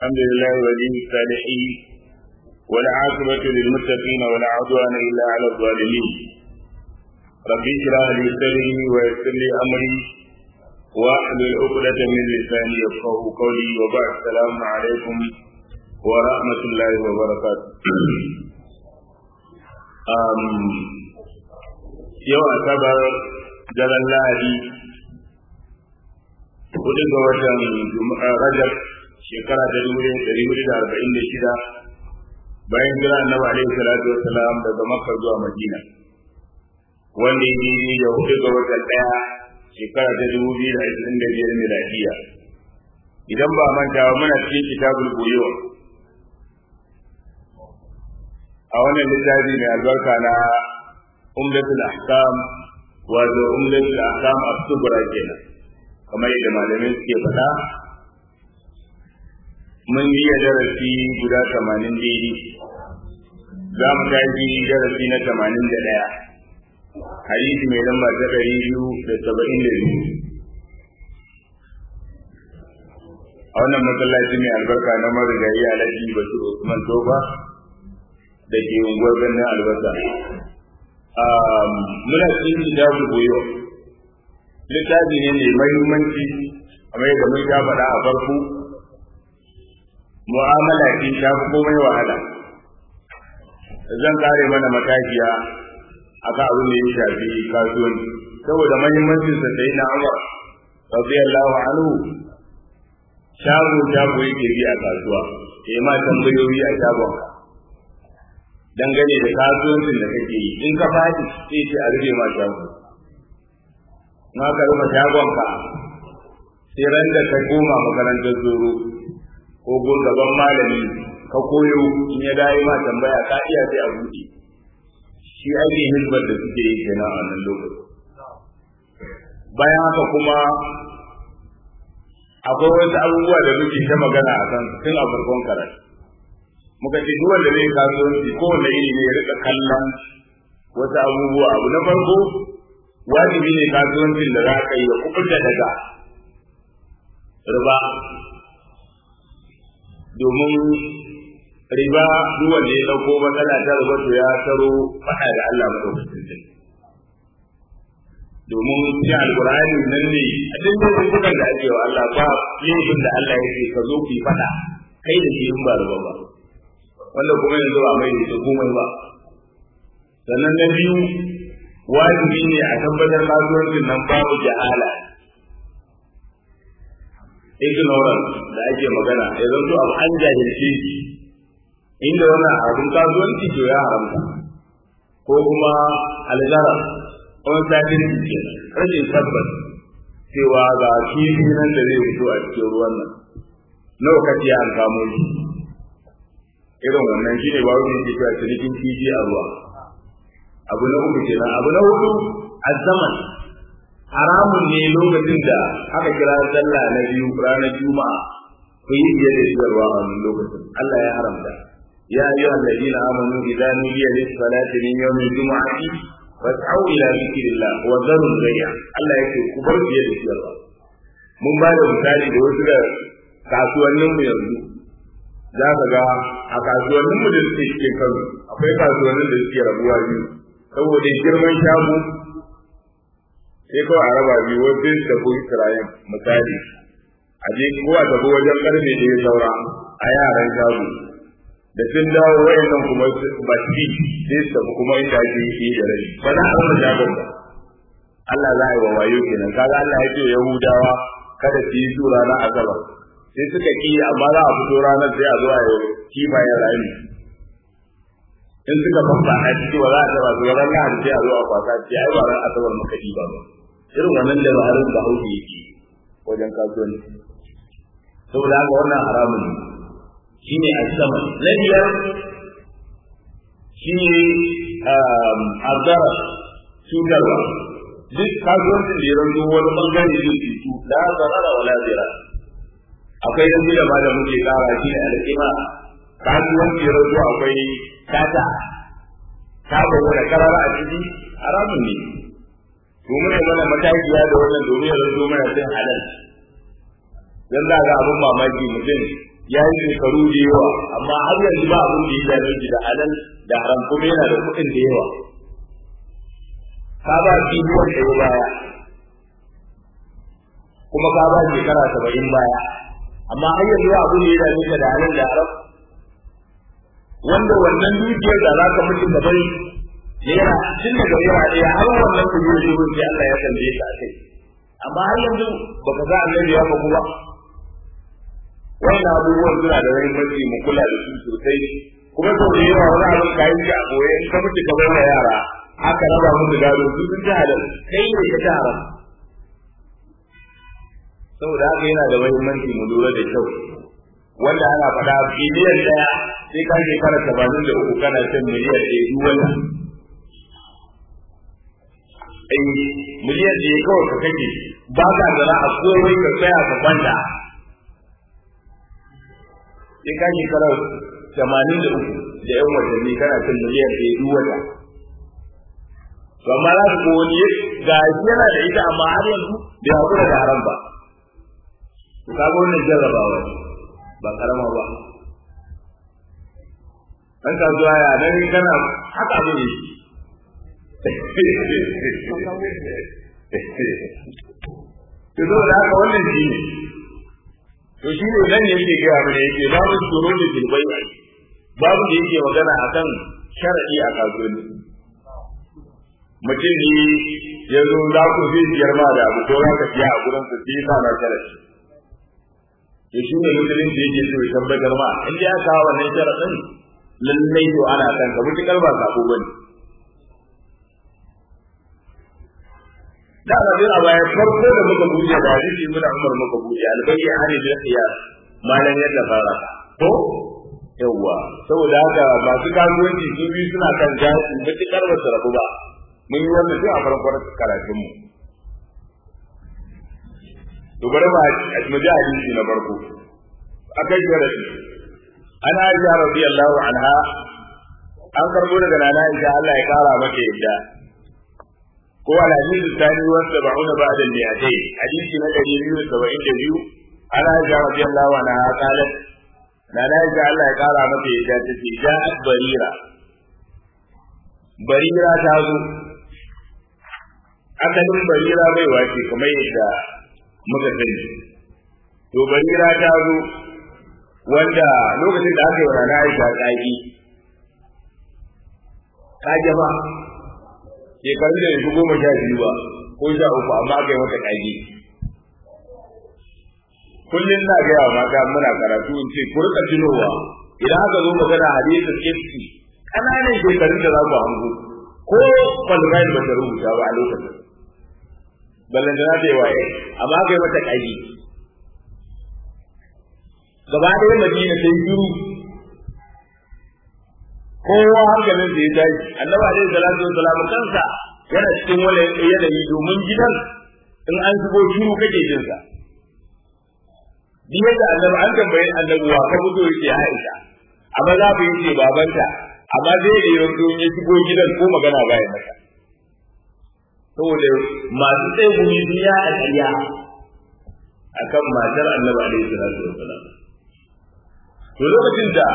الحمد لله ولي الصالحين والعاقبة للمتقين ولا عدوان إلا على الظالمين رب اشرح لي صدري ويسر لي أمري واحلل عقدة من لساني يفقه قولي وبعد السلام عليكم ورحمة الله وبركاته um, yau asabar daren lahadi hudu ga watan rajab shekara ta dubu ɗari hudu da arba'in da shida bayan jira annabi alaihi salatu wassalam daga makka zuwa madina wanda ya yi da hudu ga watan ɗaya shekara ta dubu biyu da ashirin da biyar miladiya idan ba manta ba muna cikin kitabul buyo a wannan littafi mai albarka na umdatul ahkam wato umdatul ahkam as-sughra kenan kamar yadda malamai suke faɗa mun yi darasi guda tamanin daidai za mu tashi darasi na tamanin da ɗaya hadisi mai lamba ta ɗari biyu da saba'in da biyu a wannan masallaci mai albarka na marigayi alhaji bashir usman toba da ke unguwar birnin albasa muna cikin kitabul buyo littafi ne mai mahimmanci kamar yadda mun sha faɗa a farko mu'amala ce ta fi komai wahala zan kare mana matakiya akan abin da ya shafi kasuwanci saboda mahimmancin sa sai na Umar radiyallahu anhu shago shago yake bi a kasuwa ya ma tambayoyi a shagon dangane da kasuwancin da kake yi in ka faɗi sai ce a rufe ma shago na ka rufe shagonka sai ran da ka koma makarantar zoro ko gun gaban malami ka koyo in ya dai ma tambaya ka iya sai a buɗe shi ake hizbar da suke yi kenan a nan lokaci bayan haka kuma akwai wasu abubuwa da muke ta magana a kan tun a farkon karatu muka ce duk wanda zai kasuwanci kowane iri ne ya rika kallon wasu abubuwa abu na farko wajibi ne kasuwancin da za ka yi ya kuɓuta daga riba domin riba duk wanda ya dauko matsala ta riba to ya taro faɗa da Allah madaukakin sarki domin shi alqur'ani nan ne a cikin dukkan da ake wa Allah ba yin da Allah yake ka zo ku yi faɗa kai da shi in ba riba ba wanda kuma yanzu ba mai da komai ba sannan na biyu wajibi ne a tabbatar kasuwancin nan babu jahala ignorance da ake magana ya zanto abu an jahilce shi inda wannan abin kasuwanci to ya haramta ko kuma algara wani sajin ke rashin tabbas cewa ga kifi nan da zai fito a cikin ruwan nan nawa kace an kamo shi irin wannan shine ba wani ke cewa cinikin kifi a ruwa abu na uku kenan abu na hudu azzaman haramun ne lokacin da aka kira sallah na biyu ranar juma'a ku yi biye da siyarwa a wannan lokacin Allah ya haramta ya ayyuha alladhina amanu idza nudiya lis salati min yawmi jumu'ati fas'au ila dhikrillah wa dharul bay'a Allah yake ku bar biye da siyarwa mun ba da misali da wasu da kasuwannin mu yanzu za ka ga a kasuwannin mu da suke cikin Kano akwai kasuwannin da suke rabuwa biyu saboda girman shago sai kawai a raba biyu wasu da ko kirayen misali a je ko a tafi wajen karfe da ya saura a yaran shago da sun dawo wayannan kuma ba shi sai su tafi kuma inda ake yi da rai ba za a rama shagon ba Allah za a yi wa wayo kenan kaga Allah ya ce Yahudawa kada su yi su ranar asabar sai suka ki amma za a fito ranar sai a zo a yi kifayen rami in suka famba a ciki ba za a taba su ranar lahadi sai a zo a kwasa ce ai ba ran asabar muka ba ba irin wannan dabarun da hauki yake wajen kasuwanci saboda haka wannan haramun ne shi ne asaman na biyar shi ne azara cutarwa duk kasuwancin da ya ranto wani bangare zai cutu la zarara wala zira akwai yanzu da ma da muke kara shi ne alƙima kasuwanci ya ranto akwai kata ta bawa da karara a ciki haramun ne domin ya mana matakiya da wannan domin ya zanto mana cin halal dan za ga abin mamaki mutum ya yi shekaru da yawa amma har yanzu ba abin da ya dame shi da halal da haram kuma yana da kuɗin da yawa ka ba biliyon ɗaya baya kuma ka ba shekara saba'in baya amma har yanzu ba abin da ya dame ka da halal da haram wanda wannan dukiyar da za ka mutu ka bari yana tun daga yana ɗaya har wannan kuɗi da shirin sai Allah ya tambaye ka a kai amma har yanzu baka ga annabi ya faku ba wannan abubuwan suna da muhimmanci mu kula da su sosai kuma sau da yawa wani abin ka yi a goye in ka mutu ka bar yara aka raba musu gado su sun ci halal kai ne ka ci haram saboda haka yana da muhimmanci mu lura da kyau wanda ana faɗa biliyan ɗaya sai ka shekara tamanin da uku kana cin miliyan ɗaya duk wata ai miliyan ɗaya kawai ka kake ba ka zara a komai ka tsaya ka kwanta sai ka shekara tamanin da uku da yan watanni kana cin miliyan ɗaya duk wata to amma za ka wani ga shi yana da ita amma har yanzu bai haƙura da haram ba to kaga wannan jarrabawa ba karama ba an ka zuwa ya nan kana haka abu ne to zo da haka wannan shi ne to shi ne nan yake gaya mana yake babu tsoro da gilbai babu da yake magana akan sharadi a kasuwanci mutum ne ya zo za ku zai siyar ma da abu ko za ka siya a gurin sa sai sa na sharadi to shi ne musulunci yake so ya tabbatar ma in dai aka kawo wannan sharadin lallai to ana kan ka mutukar ba sako bane da ba dai a baya farko da muka buɗe da hadisi mun Umar muka buɗe albayyi ani bil qiyas malan yadda fara to yawa saboda haka masu kasuwanci su biyu suna kan jasi mutukar ba su rabu ba mun yi wannan tun a farkon karatun mu to bari ma mu ji hadisi na farko akai sharadi ana aisha radiyallahu anha an karbo daga nana aisha Allah ya kara mata yadda ko al hadith thani wa sab'una ba'da al mi'atayn hadisi na 272 ana aisha radiyallahu anha qalat nana aisha Allah ya kara mata yadda tace ja'at barira barira ta zo asalin barira bai wace kamar yadda muka sani to barira ta zo wanda lokacin da aka yi wa rana aisha tsaki ka jama shekarun da yanzu goma sha biyu ba ko sha uku amma aka yi mata kage kullum na gaya wa mata muna karatu in ce ku rika tunowa idan aka zo magana hadisin kifti ƙananan shekarun da za ku hango ko kwalbayin ba ta rubuta ba a lokacin ballan da na ta yi waye amma aka yi mata kage gaba ɗaya madina sai shiru kowa hankalin da ya tashi annabi alaihi salatu wassalam kansa yana cikin wani yanayi domin gidan in an shigo shiru kake jin sa duk yadda annabi an tambayi annabi wa ka fito yake Aisha amma za ku yace babanta amma zai da yanzu ya shigo gidan ko magana baya maka saboda masu tsaye gumi sun ya a ƙarya akan matar annabi alaihi salatu wassalam to lokacin da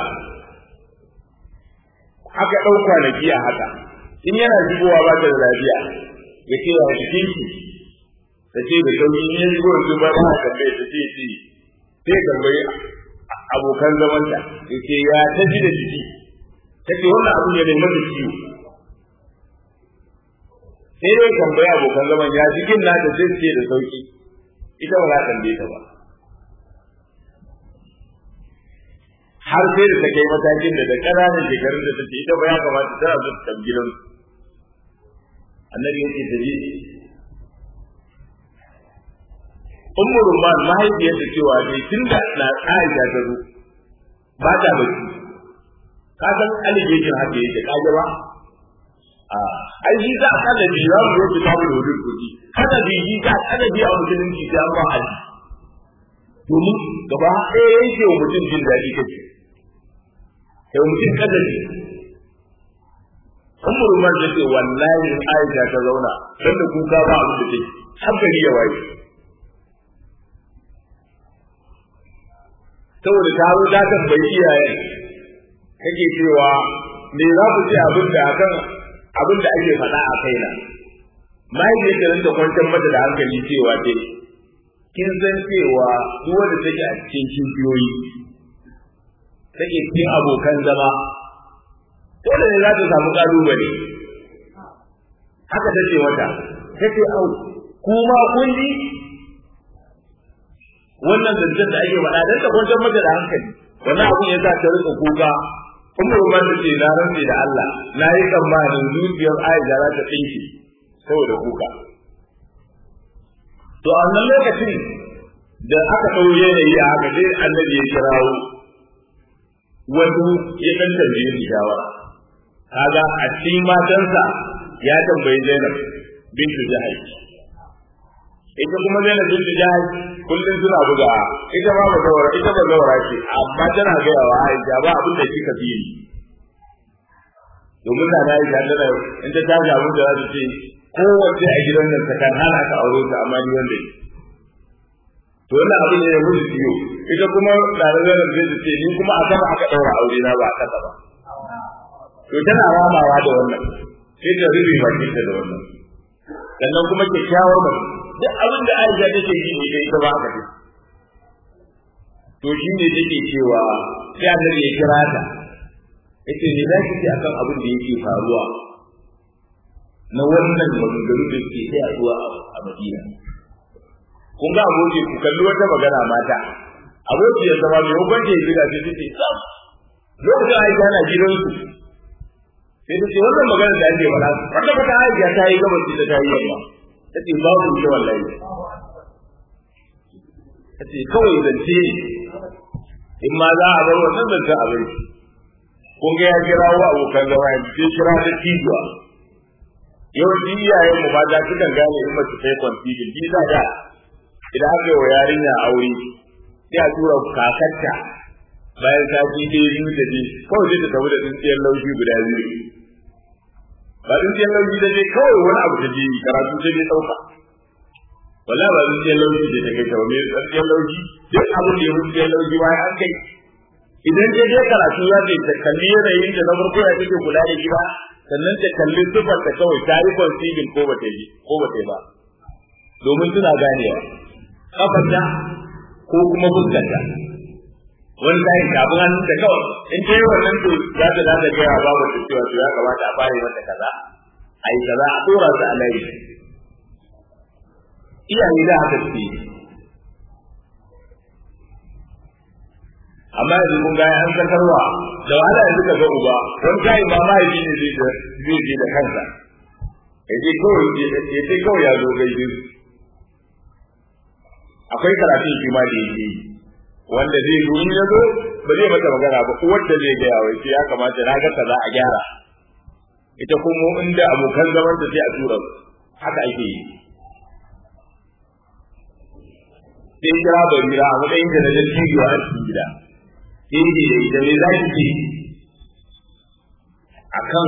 aka ɗau kwanaki a haka in yana shigowa ba ta da lafiya ya ce wa cikin shi ta ce da sauki in ya shigo yanzu ba ta tambaye ta ce ce sai tambayi abokan zamanta ya ce ya ta ji da jiki ta ce wannan abu ne mai mata ciwo sai dai tambayi abokan zaman ya jikin na ta sai ce da sauki ita ba za ta tambaye ta ba har sai da ta kai matakin da da ƙananan shekarun da ta ce ita ba ya kamata tana zo ta gidan annabi yake ta je ummu rumman mahaifiyar ta cewa dai tunda na Aisha ta zo ba ta bacci ka san alijejin haka yake kaje ba a ai shi za a kada bi za mu yi ta mu dole kuɗi kada bi shi za a kada bi a musulunci sai an ba haji domin gaba ɗaya yake wa mutum jin daɗi kake sai mutum kadari Ummu Rumar ta ce wallahi Aisha ta zauna don da kuka ba abin da take har gari ya waye saboda ta zo ta tambayi iyayen kake cewa me za ku ce abin da akan abin da ake faɗa a kaina mahaifiyar ta kwantar mata da hankali cewa dai kin san cewa duk wanda take a cikin kibiyoyi take cikin abokan zama dole ne za ta samu kalubale haka ta ce mata ta ce au kuma kun ji wannan zancen da ake faɗa don ta kwantar mata da hankali wannan abun ya sa ta rika kuka kuma ruwa ta ce na rantse da Allah na yi tsammanin zuciyar Aisha za ta tsinke saboda kuka to a wannan lokacin da aka ɗau yanayi a haka sai annabi ya kirawo wani ya ɗan tambaye shi shawara kaga a cikin matansa ya tambayi Zainab bintu Jahaj ita kuma Zainab bintu Jahaj kullum suna buga ita ma ba zawara ita ba zawara ce amma tana gaya wa Aisha ba abin da kika fi yi domin da na Aisha tana in ta tashi abin da za ta ce kowace a gidan nan ta kan hana ka aure ta amma ni wanda yi to wannan abin ne ya mutu ciwo ita kuma tare da nan zai ce ni kuma a sama aka daura aure na ba a kasa ba to tana ramawa da wannan sai ta rubi bakin ta da wannan sannan kuma kyakkyawar mace duk abin da Aisha take yi ne ita ba haka to shi ne take cewa sai annabi ya kira ta yace ne za ki ce akan abin da yake faruwa na wannan maganganu da ke sai a zuwa a Madina kun ga aboki ku kalli wata magana mata aboki ya zama mai hukunci ya ziga sai take sam lokacin Aisha na gidansu sai ta ce wannan magana da ake faɗa wanda fata Aisha ta yi gabas da ta yi yamma ta ce babu ita wallahi ta ce kawai zance in ma za a bar wannan zancen a bai kun ga ya kira wa abokan zama ya ce kira da tijuwa yawanci iyayen mu mata sukan gane in mace ta yi kwanfidin bi za da idan aka yi wa yarinya aure sai a tura kakarta bayan sati ɗaya biyu da je kawai sai ta tafi da tsintsiyar laushi guda biyu ba tsintsiyar laushi da je kawai wani abu ta je karatu ta je ɗauka wala ba tsintsiyar laushi da ta kai ta wani tsintsiyar laushi duk abin da ya fi tsintsiyar laushi bayan an kai idan ta je karatu za ta ta kalli yanayin da na farko ya take kula da gida sannan ta kalli sifar ta kawai ta yi conceiving ko ba ta yi ko ba ta yi ba domin suna ganewa kafarta ko kuma fuskarta wani kayan kafin hannun ta kawai in ta yi wannan to za ta za ta gaya babu ta cewa to ya kamata a fara mata kaza a yi kaza a dora su a layi iyaye da haka suke amma yanzu kun ga an sakarwa da wahala yanzu ka ga uba wani kayan ba mahaifi ne zai zai je da kansa ya je kawai ya ce kawai ya zo gaishe akwai karatun shi ma da yake yi wanda zai zo in ya zo ba zai mata magana ba uwar da zai gaya wai ya kamata na ga kaza a gyara ita kuma inda abokan zaman da sai a tura haka ake yi sai kira barira a matsayin da na jan cibiya a cikin gida sai ce da ita me za ki ce a kan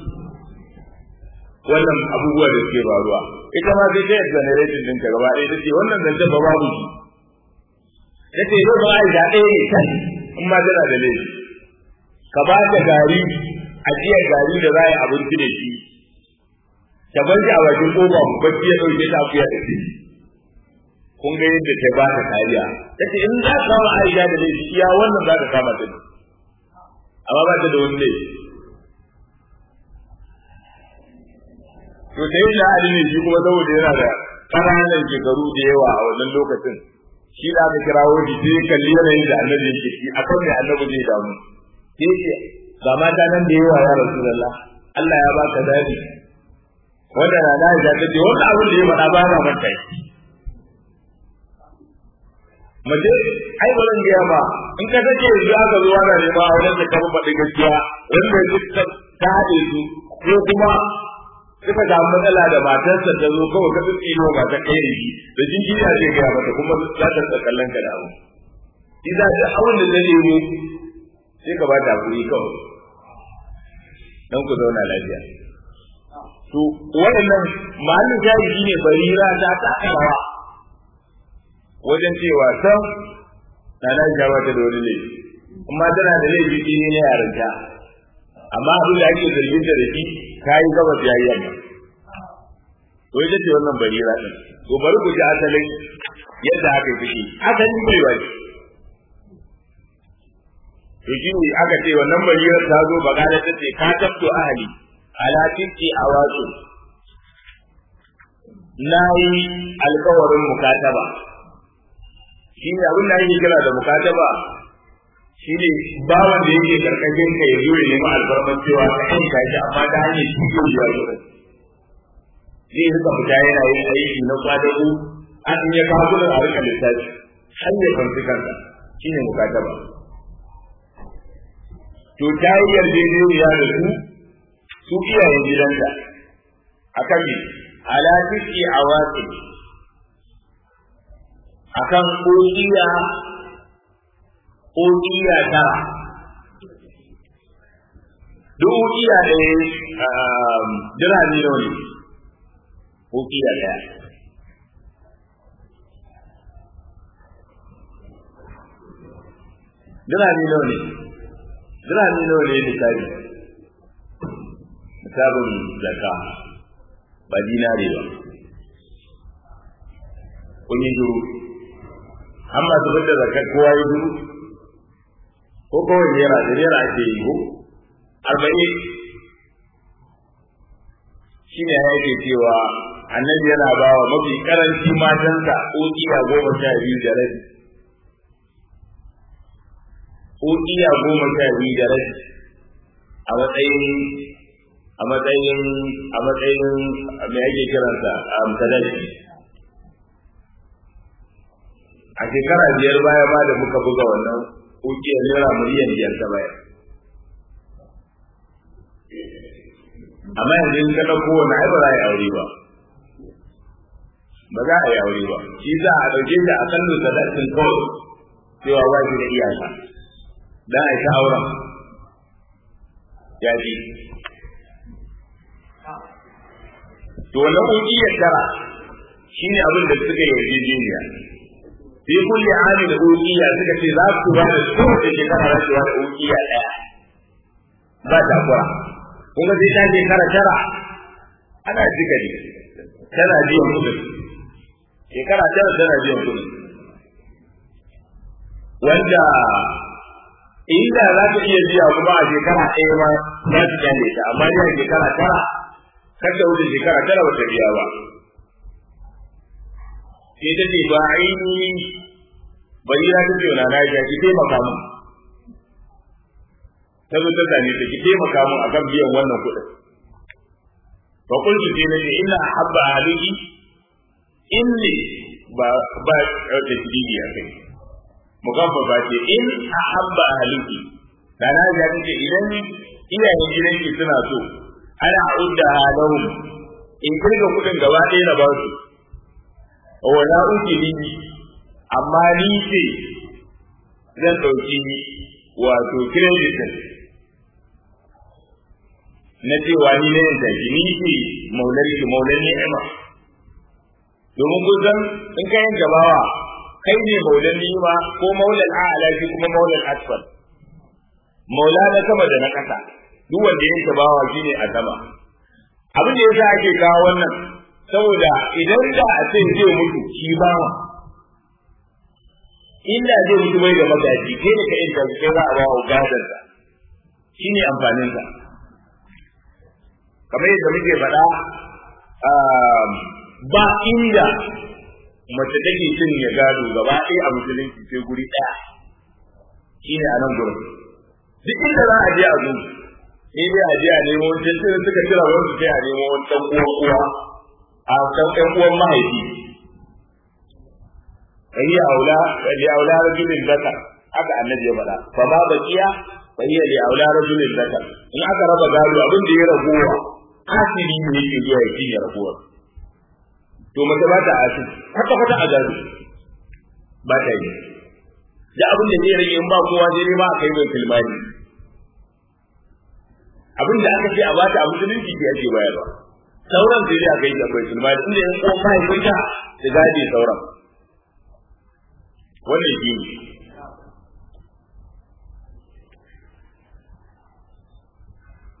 wannan abubuwa da suke faruwa ita ma sai ta yi generating ɗinka gaba ɗaya ta ce wannan zancen ba babu shi ya ce yau ba aisha ɗaya ne kan in ma tana da laifi ka ba ta gari ajiyar gari da za a yi abinci da shi ta bar shi a bakin ƙofa bacci ya ɗauke ta akuya da shi kun ga yadda ta ba ta kariya ta ce in za ka kama aisha da laifi iya wannan za ka kama ta amma ba ta da wani laifi to sai da ali ne shi kuma saboda yana da ƙananan shekaru da yawa a wannan lokacin shi da aka kirawo shi sai kalli yanayin da annabi yake shi akan mai annabi zai damu sai ce ga mata nan da yawa ya rasulullah Allah ya baka dadi wanda na da ya ce wannan abin da ya faɗa ba na manta shi mace ai ba zan gaya ba in ka sake yanzu aka zo ana nema a wajen da ka faɗi gaskiya wanda ya ta haɗe su ko kuma suka samu matsala da matarsa ta zo kawai ka tsitsi ne ba ta kai shi da jinjiri a zai gaya mata kuma za ta kallon ka da abu shi za ta abin da zai nemo sai ka ba ta hakuri kawai don ku zauna lafiya to waɗannan mahallin jahili ne barira ta taka rawa wajen cewa san na na ja wata da wani laifi amma tana da laifi shi ne na yarinta amma abin da ake zargin da shi kayi gabas yayi yamma to ita ce wannan barira din to bari ku ji asalin yadda aka yi fushi asalin bai ba to shi ne aka ce wannan barira ta zo bagada ta ce ka tabto ahali ala tinki awasu na yi alkawarin mukataba shi ne abin da ake kira da mukataba shi ne bawan da yake karkashin ka ya zo ya nemi alfarman cewa ka yanka shi amma ta hanyar shi ke zuwa zuwa zai rika fita yana yin aiki na kwadago an ya kawo gudun a rika lissafi har ya kwanci kansa shi ne mukataba to ta yi yarjejeniya da su su iyayen gidanta a kan me ala tiki a watsi a kan ƙoƙiya ƙoƙiya tara duk ƙoƙiya ɗaya dirhami nawa ne ƙoƙiya ɗaya dirhami nawa ne dirhami nawa ne misali misalin zakka ba dinare ba kun yi duru amma su fitar zakar kowa yi duru ko kawai naira da naira ake yi ko arba'in shi ne ya yake cewa annabi yana ba wa mafi karanci matansa ƙoƙiya goma sha biyu da rabi ƙoƙiya goma sha biyu da rabi a matsayin a matsayin a matsayin me ake kiransa a sadaki a shekara biyar baya ma da muka buga wannan ƙoƙiyar naira miliyan biyar ta baya amma yanzu in ka ɗauko wani ai ba za a yi aure ba ba za a yi aure ba shi za a ɗauke shi a kan sadakin kawai cewa ba shi da iyaka dan a ta auren ya ji to wannan ƙungiyar tara shine abin da suka yi yarjejeniya fi kulli ami da ƙungiya suka ce za su ba da kowace shekara za su ba da ƙungiya ɗaya ba takura kuma sai ta shekara tara ana jika ne tana biyan kuɗin shekara tara tana biyan kuɗin wanda inda za ta iya biya kuma a shekara ɗaya ma za su kyale ta amma dai a shekara tara kar da wuce shekara tara ba ta biya ba sai ta ce ba aini bari na ta ce na na ya ki taimaka mu ta zo ta same ta ki taimaka mu akan biyan wannan kuɗin fa qultu sai nace inna habba ahliki inni ba ba ta kidi a kai mugabba ba ce in ahabba ahliki da na ya ce idan iyayen gidanki suna so ana udda lahum in kirga kudin gaba ɗaya na ba su wa la ukili amma ni ce zan ɗauki wato credit na cewa ni ne yanta ki ni ce maular ki maular ni'ima domin kun san in ka yanka bawa kai ne maular ni'ima ko maular a'ala shi kuma maular asfal maula na sama da na ƙasa duk wanda ya yanka bawa shine a sama abin da yasa ake kawo wannan saboda idan da a ce zai mutu shi bawa inda zai mutu bai da magaji kai da kai da kai za a ba wa gadon sa shine amfanin sa kamar yadda muke faɗa ba inda mace take cin ya gado gaba ɗaya a musulunci sai guri ɗaya shine a nan gurin duk inda za a je a zo sai dai a je a nemo wancan sai suka kira wani sai a nemo wani ɗan uwan uwa a ɗan ɗan uwan mahaifi kai ya aula li aula rajulin zakar haka annabi ya faɗa fa ma baqiya fa hiya li aula rajulin zakar in aka raba gado abin da ya rabuwa asiri ne yake zuwa ya cinye rabuwar to mace ba ta asiri kwata kwata a gado ba ta yi da abin da zai rage in ba kowa sai dai ba a kai mai filmani abin da aka ce a bata a musulunci ke ake bayarwa sauran sai dai a kai akwai filmani inda yan uwan mahaifinta su gade sauran wannan shi ne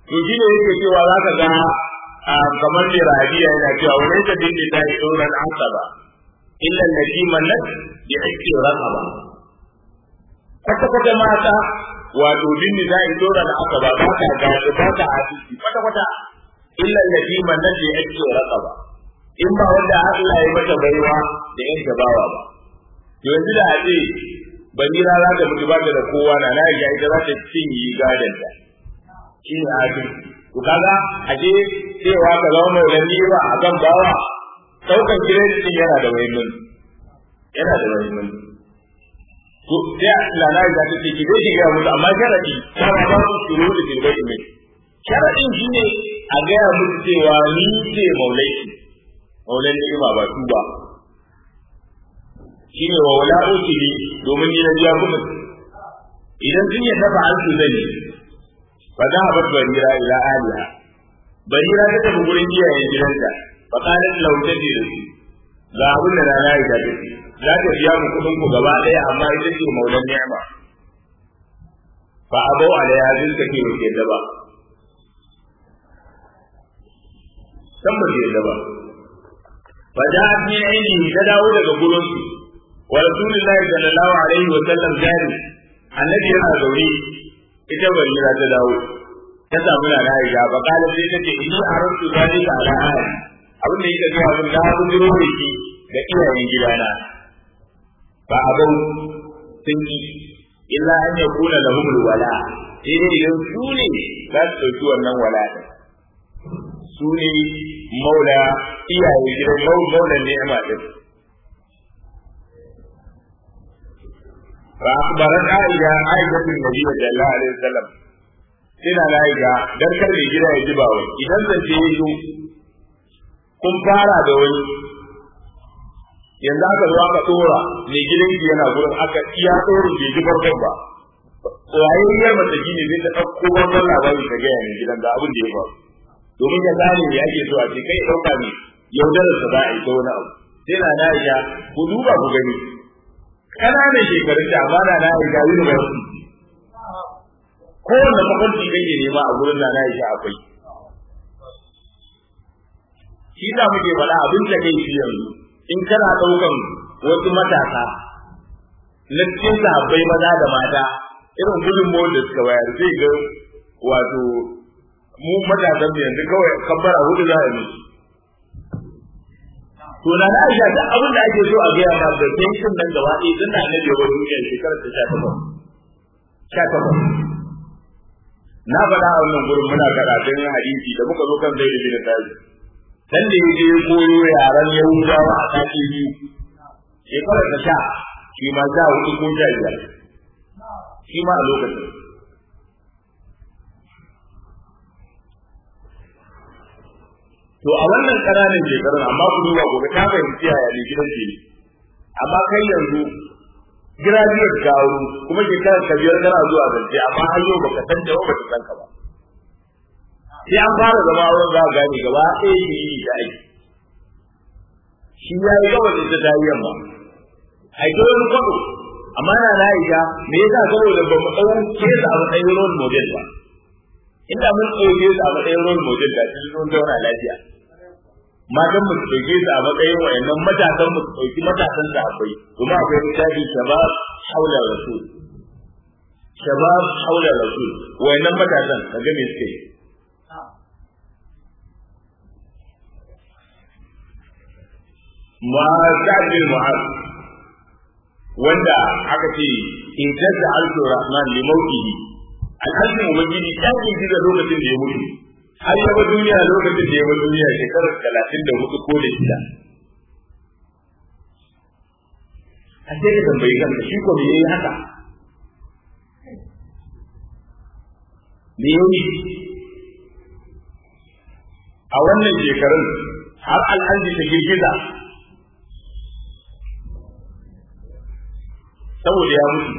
to shi ne yake cewa za ka ga kamar mai rabiya yana cewa wani ta dinne ta yi tsoron asaba illa allati mallat bi hakki raqaba kwata kwata mata wato dinne ta yi tsoron asaba ba ta ga ba ta hadisi kwata kwata illa allati mallat bi hakki raqaba in ba wanda Allah ya mata baiwa da yan gabawa ba to yanzu da haɗe banira za ta mutu ba ta da kowa na na ya ita za ta cinye gadon ta shi ne adalci to kaga a je cewa ka zama mai rani ba a kan bawa daukan kiredit yana da muhimmanci yana da muhimmanci to sai lana da ta ce ki dai ki ga musu amma sharadi kana ba su shuru da kirbai ne sharadin shine a ga musu cewa ni ce maulai maulai ne ba ba su ba shine wa wala ukili domin ni na biya kuma idan sun yi dafa an su zai fa za a bar barira ila aliha barira ta tafi gurin iyayen gidanta fa qalat law tadi da su ga abin da rana ya tafi za ta biya mu kudin ku gaba daya amma ita ce maulan ni'ma fa abau alaiha zin ka ke ke da ba san ba ke da ba fa ja'at min indi ta dawo daga gurin su wa rasulullahi sallallahu alaihi wa sallam jari annabi yana zaune ita barira ta dawo ta samu na Aisha ba kala sai take inni arantu zalika ala ahli abin da yake ga mun da mun jiro da shi da iyayen gidana ba abin sun yi illa an ya kula da humul wala sai dai idan su ne za su ɗauki wannan wala ɗin su ne maula iyayen gidan maulan ni'ima ɗin فأخبرت عائشة عائشة النبي صلى الله عليه وسلم ina na ga dan kar mai gida ya ji ba wai idan zan je yi kun fara da wani yanzu aka zo aka tsora mai gidan ki yana gurin aka iya tsorin bai ji farkon ba wayayyar mace ne zai ta ɗauko wannan labari ta gaya mai gidan ga abin da ya faru domin ya gane me ake so a ce kai ɗauka ne yaudarar sa za a yi ta wani abu sai na na ya ku duba ku gani ƙananan shekarun da amana na ya ga university kowanne mafarki kake nema a gurin da na ya akwai shi da muke faɗa abin da kai shi yanzu in kana ɗaukan wasu matasa na cikin sahabbai maza da mata irin gudunmawar da suka bayar zai ga wato mu matasan mu yanzu kawai kabbara hudu za a yi to na na aisha duk abin da ake so a gaya ma da tension nan gaba ɗaya tun da annabi wa duniyar shekarar ta sha takwas sha takwas na faɗa a wannan gurin muna karatun hadisi da muka zo kan zai da bin tazi dan da yaje ya koyo yaran yahudawa a sati biyu shekarar ta sha shi ma sha hudu ko sha biyar shi ma a lokacin to a wannan ƙananan shekarun amma ku duba gobe ta fahimci yaya ne gidan ce amma kai yanzu graduate ka wuri kuma shekarar ka biyar kana zuwa zance amma har yau baka san da baka san ka ba sai an fara zama wurin za a gane gaba ɗaya shi yi da aiki shi ya yi gaba da ta yi yamma aiki wani kwaɗo amma na na aisha me yasa saboda ba mu ɗauke su a matsayin role model ba inda mun ɗauke su a matsayin role model da su sun zauna lafiya matan mu su ɗauke su a matsayin wayannan matasan mu su ɗauki matasan da akwai kuma akwai misali shabab haula rasul shabab haula rasul wayannan matasan ka ga me suke Mu'azzab bin Mu'az wanda aka ce in tazza alfu rahman li mawqihi al'azmi ubangiji ya kinji da lokacin da ya mutu har ya bar duniya lokacin da ya bar duniya shekarar talatin da hudu ko da shida a sai ka tambayi kanka shi ko me yayi haka me yayi a wannan shekarun har al'arji ta girgiza saboda ya mutu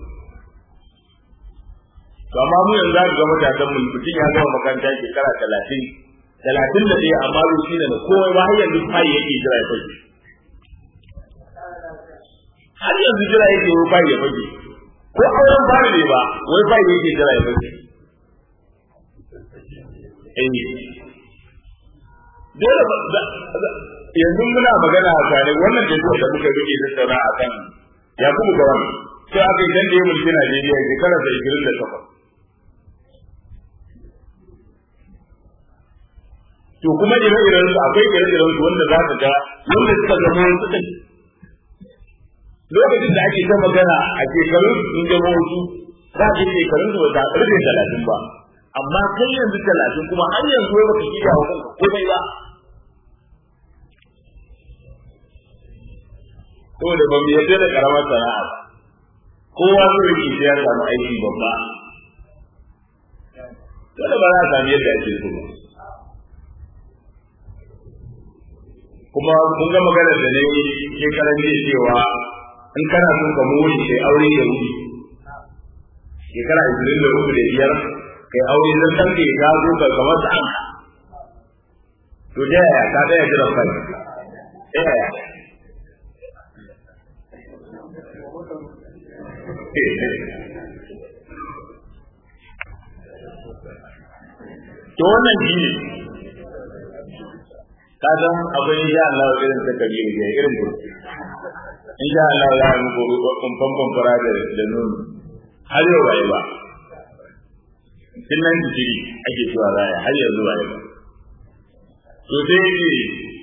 to amma mu yanzu za ga matasan mu mutum ya gama makaranta shekara talatin talatin da ɗaya amma bai shi da komai ba har yanzu fayi yake jira ya fage har yanzu jira yake wai fayi ya fage ko auren fara ne ba wai fayi yake jira ya fage eh dole yanzu muna magana a kane wannan da da muka rike da tsara a kan ya kuma gawan sai aka yi dan da ya mulki Najeriya shekara da 28 to kuma ire-iren su akwai ire-iren su wanda za ka ga wanda suka zama wasu ɗin lokacin da ake ta magana a shekarun sun zama wasu za ka shekarun su ba ta rufe talatin ba amma kai yanzu talatin kuma har yanzu wai baka shirya wa kanka komai ba saboda ba mu yarda da karamar sana'a ba kowa so yake sai ya samu aiki babba dole ba za a sami yadda ake so ba kuma kun ga maganar da ne shekaran jiya cewa in kana son ka muri kai aure da wuri shekara ishirin da uku da biyar kai aure zan san ka ya zo ka kamar sa an to da yaya ka tsaya jiran kai da yaya to wannan shi ne ka san akwai insha Allah irin ta kabi ne irin ku insha Allah za mu ko kumfan kumfara da da nono har yau bai ba tun nan jiri ake zuwa raya har yanzu bai ba to sai ce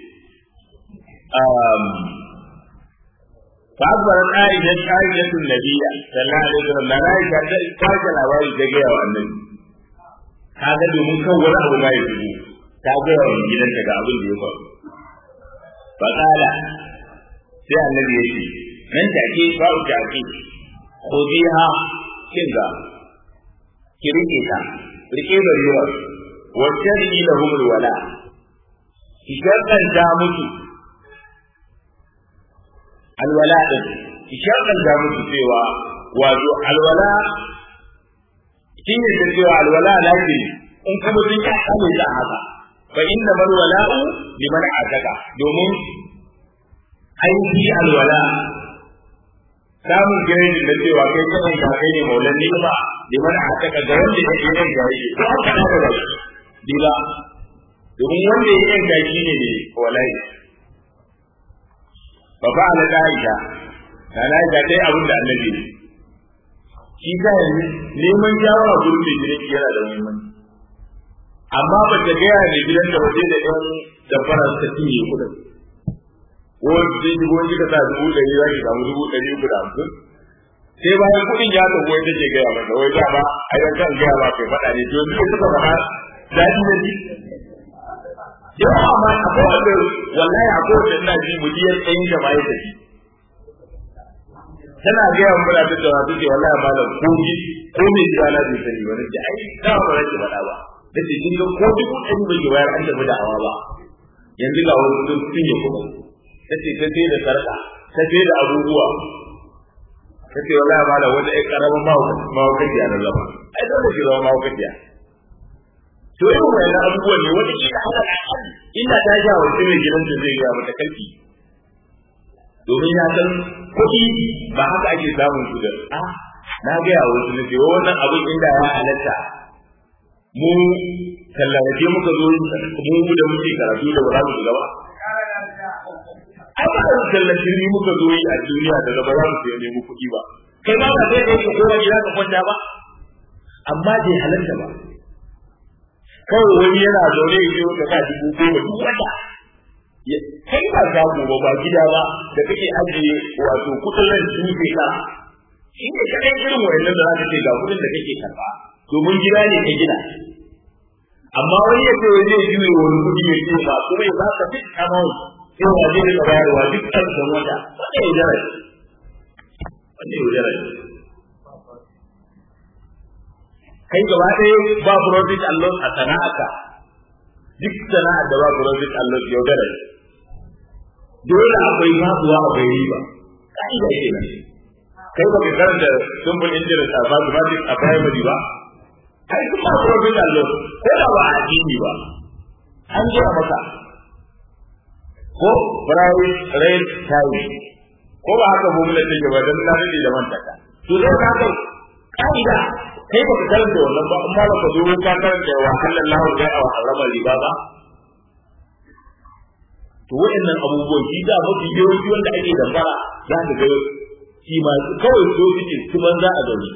um فأخبرت عائشة عائشة النبي صلى الله عليه وسلم لا عائشة قالت الأوائل تجاه النبي هذا domin kan wani abu ma ya shigo ta gaya wa gidanta ga abin da ya faru fa kala sai annabi ya ce nan take fa'u ta ake khudiha kinga ki rike ta rike da ruwa wa tari lahum alwala ki shaddanta musu alwala din ki shaddanta musu cewa wato alwala shi ne da cewa alwala lafi in kuma sun yi kame ta haka fa inna man wala'u liman ataka domin aiki alwala samun girin da cewa kai kanan ka kai ne maulan ni ba liman ataka ga wanda ya yi yanka shi ko aka da ba diba domin wanda ya yanka shi ne ne walai fa fa'ala da'isha kana ga dai abin da annabi ne shi ka yanzu neman shawara gurbin gidan yana da muhimmanci amma ba ta gaya da gidan da waje da ɗan dafara ta cinye kuɗin wani zai yi wani ka sa dubu ɗari za ki samu dubu ɗari uku da hamsin sai bayan kuɗin ya tafi wai take gaya masa wai za ba a yi kan gaya ba kai faɗa ne to yanzu suka faɗa daɗi da ji yawa amma akwai wanda wallahi akwai wanda ina ji mujiyar ɗayan da ma ya tafi tana gaya wa muna tattauna take wallahi malam ko ji ko me ji ana bai sani ba nake ai da ba nake faɗa ba nace kin ga ko duk ɗan bai bayar an tafi da hawa ba yanzu ga wasu sun cinye kuma nace ta sai da sarka ta sai da abubuwa nace wallahi malam wata ai karaman mawakaciya na zama ai dole ki zama mawakaciya to irin wannan abubuwan ne wata kila haka ina ta ja wa mai gidanta zai ga mata kalki domin ya san kuɗi ba haka ake samun su da a na gaya wasu na cewa wannan abin inda ya halatta mu tallace muka zo mu da muke karatu da ba za mu shiga ba ai ba da tallace ni muka zo yi a duniya da ba za mu sai nemi kuɗi ba kai ma ba sai kai ka koma gida ka kwanta ba amma bai halatta ba kawai wani yana zaune ya ce wata ka dubu goma duk wata kai ba shago ba ba gida ba da kake ajiye wato kudin ran tufe ka shi ne kadai irin wayannan da zaka ce ga kudin da kake karba domin gida ne ka gina amma wani ya ce wai zai juye wani kudi ya ce ba kuma ya baka duk amount sai wa zai rika bayarwa duk ƙarshen wata wanda ya jara wanda ya jara kai gaba ɗaya ba profit and loss a sana'arka duk sana'ar da ba profit and loss yaudara dole akwai faduwa akwai riba ka'ida kenan kai ba ka karanta simple interest a mathematics a primary ba ai kun ba profit and loss ko da ba a addini ba an ji a maka ko price rate time ko ba haka formula take ba dan na da mantaka to dai ka kai ka'ida kai baka karanta wannan ba amma baka zo ka karanta wa halallahu ya wa harama riba ba to waɗannan abubuwan shi da mafi yawanci wanda ake dambara za ka ga shi ma kawai so suke su banza a gani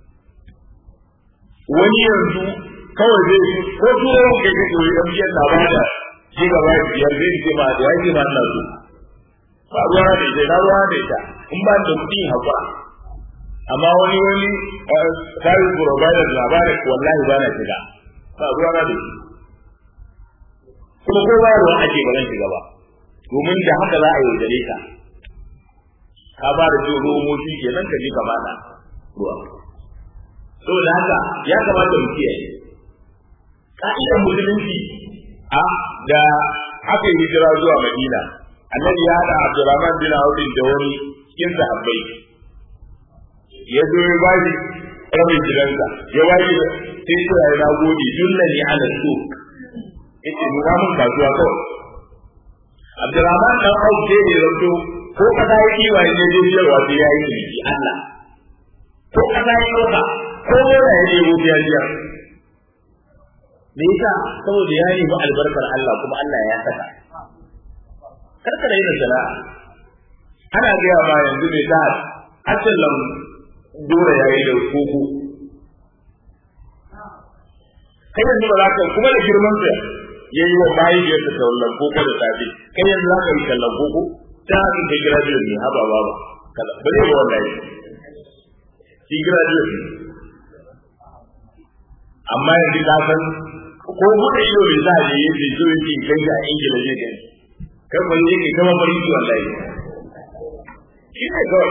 wani yanzu kawai zai ko turo kai ka koyi dan biyan labara shi gaba biyar zai ce ma da yake ma Allah su ba ruwa da ita na ruwa da ita in ba da kuɗi hakura amma wani wani service provider labarin wallahi ba na shiga ba ruwa na da shi kuma ko ba ruwa ake ba zan shiga ba domin da haka za a yi dare ka ka ba da jin romo shi ke nan ka je ka bada ruwa saboda haka ya kamata mu kiyaye ka'idar musulunci a da aka yi hijira zuwa madina annabi ya haɗa abdurrahman bin auf da wani cikin sahabbai ya zo ya ba shi rabin gidansa ya ba shi sai ce ya na gode dunna ni ala su yace nuna mun kasuwa kawai abdurrahman dan auf sai ya zanto ko kaza ya kiwa ya je biyarwa sai ya yi ciniki Allah ko kaza ya ɗauka ko mora ya je biyar biyar me yasa saboda ya nemi albarkar Allah kuma Allah ya saka karka da yin sana'a ana gaya ma yanzu mai ta hacin lam dora ya yi da koko kai yanzu ba za ka kuma da girman sa ya yi wa mahaifiyar ta tallan koko da safe kai yanzu za ka yi tallan koko ta hakan ka graduate ne haba ba ba kaza ba zai yi wannan yi shi graduate ne amma yanzu ka san ko buɗe ido bai sa ne yake so yake ganja a ingila zai gani kan ban yake kama farki wallahi shi ne kawai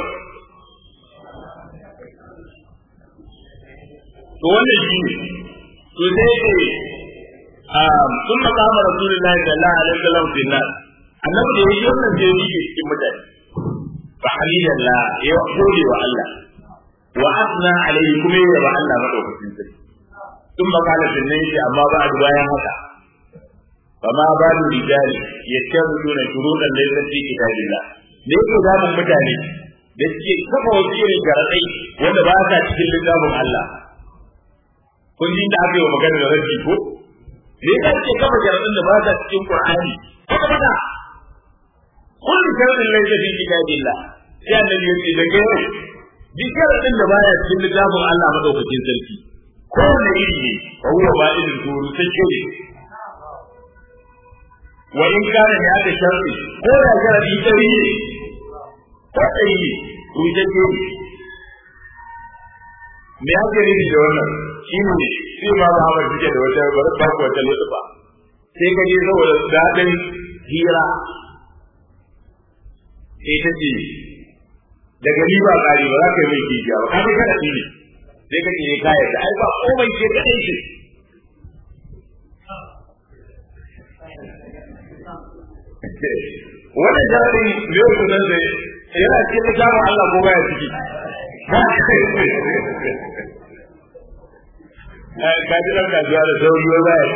to wannan shi ne to sai ce sun makama rasulullahi sallallahu alaihi wasallam fi nas annabi da yake wannan sai yake cikin mutane fa halilalla ya gode wa Allah wa asna alaihi kuma ya ba Allah madaukakin sarki sun makala sannan yake amma ba a bayan haka فما بال الرجال يتخذون شروطا ليست في كتاب الله ne yake zamun mutane da suke kafa wasu irin garaɗai wanda ba sa cikin littafin Allah kun ji da aka yi wa magana da rabbi ko ne yasa suke kafa garaɗin da ba sa cikin Qur'ani haka bada kullu sharadin laysa fi kitabillah sai annabi yace daga yau duk garaɗin da baya cikin littafin Allah madaukakin sarki kowane iri ne fa huwa ba'idun turu sai ne wa in kana ne aka sharri ko da sharri dari ne ko dari ne rujake ne me ake nufi da wannan shi ne sai ma ba hawa suke da wata bar ba ko wata lutufa sai ka je saboda dadin hira sai ta ce daga ni ba kari ba za ka yi mai kijiya ba kaga kana ne sai ka ce ka yarda ai ba komai ke kadai shi wannan jarin yau su nan da yana cikin littafin Allah ko baya ciki ka ji ɗan kasuwa da sauri ba baya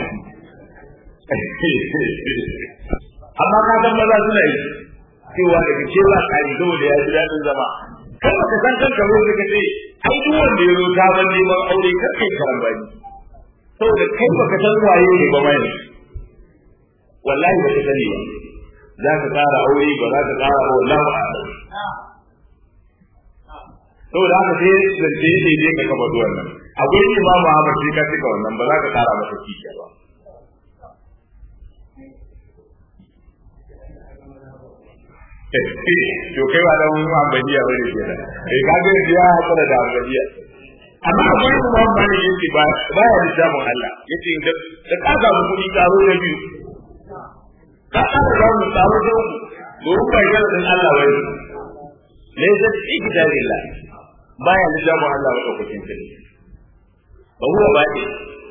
amma ka san maza suna yi cewa daga cewa kari saboda ya ji daɗin zama kan ka san kanka ko ka ce ai duk wanda ya zo ta ban neman aure kar kai karambani saboda kai baka san waye ne ba mai wallahi baka sani ba za ka ƙara aure ba za ka ƙara ba wallahu a'lam saboda haka sai zance ne dai ka kaba duwan nan a gurin imamu Ahmad sai ka cika wannan ba za ka ƙara masa kishiya ba to kai ba dan ambaliya bane kenan kai ka ga ya hakura da ambaliya amma akwai kuma wani yake ba ba ya da jamun Allah yace da ka ga mu kudi karo da biyu ka ƙara za mu samu dauku domin ba yana din Allah bane laysa fi kitabillah baya da jamu Allah ba kokin sai ba huwa ba ne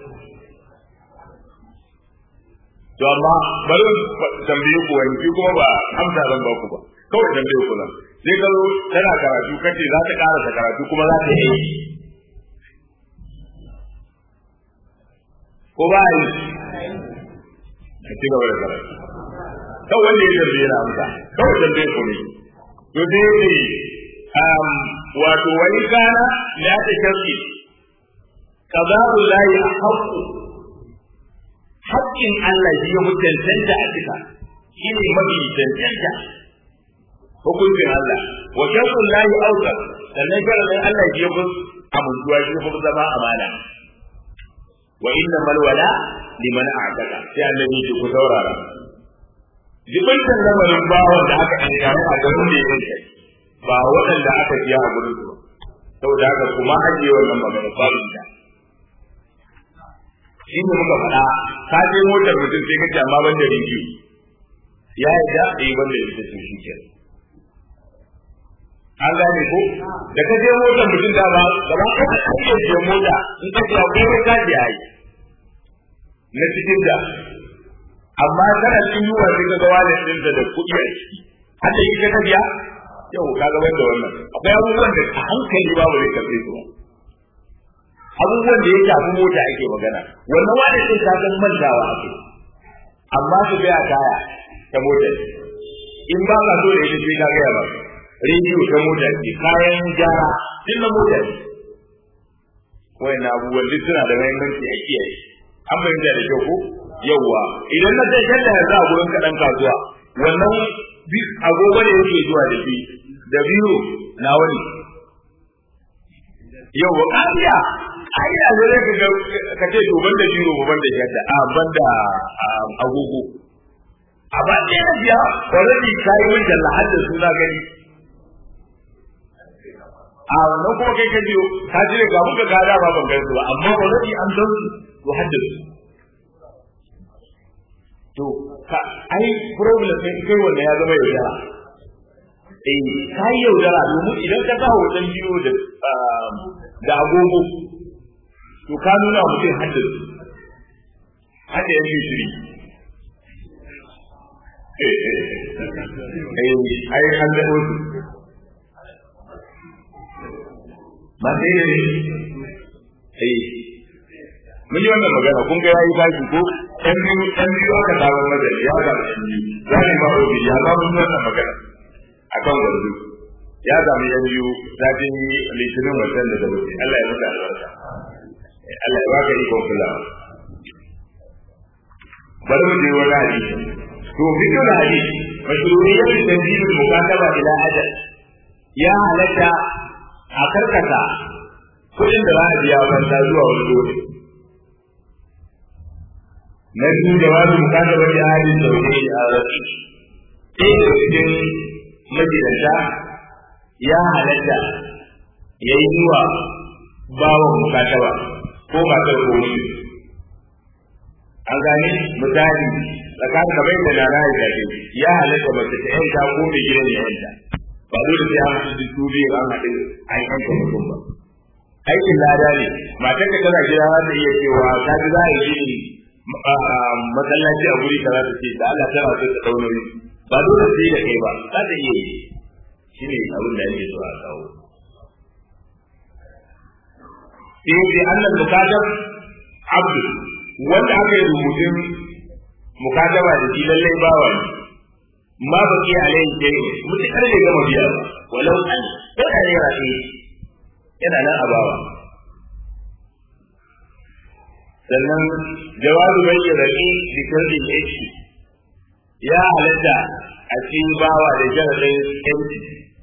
to amma bari tambaye ku wani shi kuma ba amsa zan ba ku ba kawai tambaye ku nan sai ka zo tana karatu kace za ta karasa karatu kuma za ta yi ko ba yi a ci gaba da karatu kawai wanda ya tambaye na amsa kawai tambaye ku ne to dai ne wato wani kana ya ta sharri qada'u lahi haqqu haƙƙin Allah shi ya mutuntanta a cika shi ne mafi cancanta hukuncin Allah wa sharrun lahi auka sannan sharadin Allah shi ya fi amintuwa shi ya fi zama amana wa inna mal wala liman a'taka sai annabi ya ku saurara jibintan lamarin bawon da aka aika a garin da yake ba waɗanda aka biya a gurin su saboda haka kuma ajiye wannan magana babu ita shi ne muka faɗa ka je motar mutum sai kace amma ban da rediyo ya yi da eh ban da ita to shi ke an gane ko da ka je motar mutum da ba gaba ka kake je mota in ka ya ko ka je ai na cikin da amma kana cikin yuwa sai ka ga wani din da kuɗi a ciki har da yake ka biya yau ka ga wanda wannan akwai abubuwan da a hankali babu zai karɓe su ba abubuwan da ya shafi mota ake magana wannan wani sai ka san mantawa ake amma su ga kaya ta mota in ba ka so da ita sai ka ga ba rediyo ta mota ce kayan gyara din na mota ne wayannan abubuwan duk suna da muhimmanci a kiyaye an fahimta da kyau ko yawwa idan na sai shadda yanzu a gurin kaɗan kasuwa wannan agogo ne yake zuwa da shi da biro na wani yawwa ƙariya ƙariya ne zai ka ka ce to ban da biro ban da shadda a ban da agogo a ba ɗaya na biya already ka yi min talla har da suna gani a wannan kuma kai ka biyo ka jire ga muka gada ba ban gaisu ba amma already an san su to har da su to ka ai problem sai kai wanda ya zama yaudara eh ka yi yaudara domin idan ka sa hoton biyo da da agogo to ka nuna mutum hadda su hadda yan shiri eh ai an da wasu ba sai ne eh mun yi wannan magana kun ga yayi bashi ko ɗan biyu ɗan biyu aka samu mada ya ga ɗan biyu za ni ma obi ya ga mun wannan magana akan gwarzo ya sami ɗan biyu zafin litinin wasan da da wuce Allah ya muka albarka Allah ya baka ikon kulawa bari mu je wani hadisi to fikir hadisi mashru'iyyat tanzil al-mukataba ila ajal ya halatta a karkata kudin da za a biya banda zuwa wani lokaci na biyu jawabi bukata wani halin da wani a rafi sai da cikin magidanta ya halatta ya yi zuwa bawan bukatawa ko matar ko wani an gane misali tsakanin kamar yadda na na ya ya halatta mace ta yanta ko mai gidan ya yanta ba dole sai an haɗu duk biyu an haɗu an yanka mutum ba aikin lada ne matar ka tana gida za ta iya cewa ta ji za a yi gini masallaci a guri kaza ta ce da Allah tana so ta dauna ni ba dole sai da kai ba za ta iya yi shi ne abin da ake so a kawo sai dai annal mukatab abdu wanda aka yi rubutun mukataba da shi lallai bawa ne ma baki alaihi sai mutakar ne gama biya ba walau an yana ne rafi yana nan a bawa sannan jawabu bai yi rafi da kardin yanki ya halatta a cikin bawa da jaradin yanki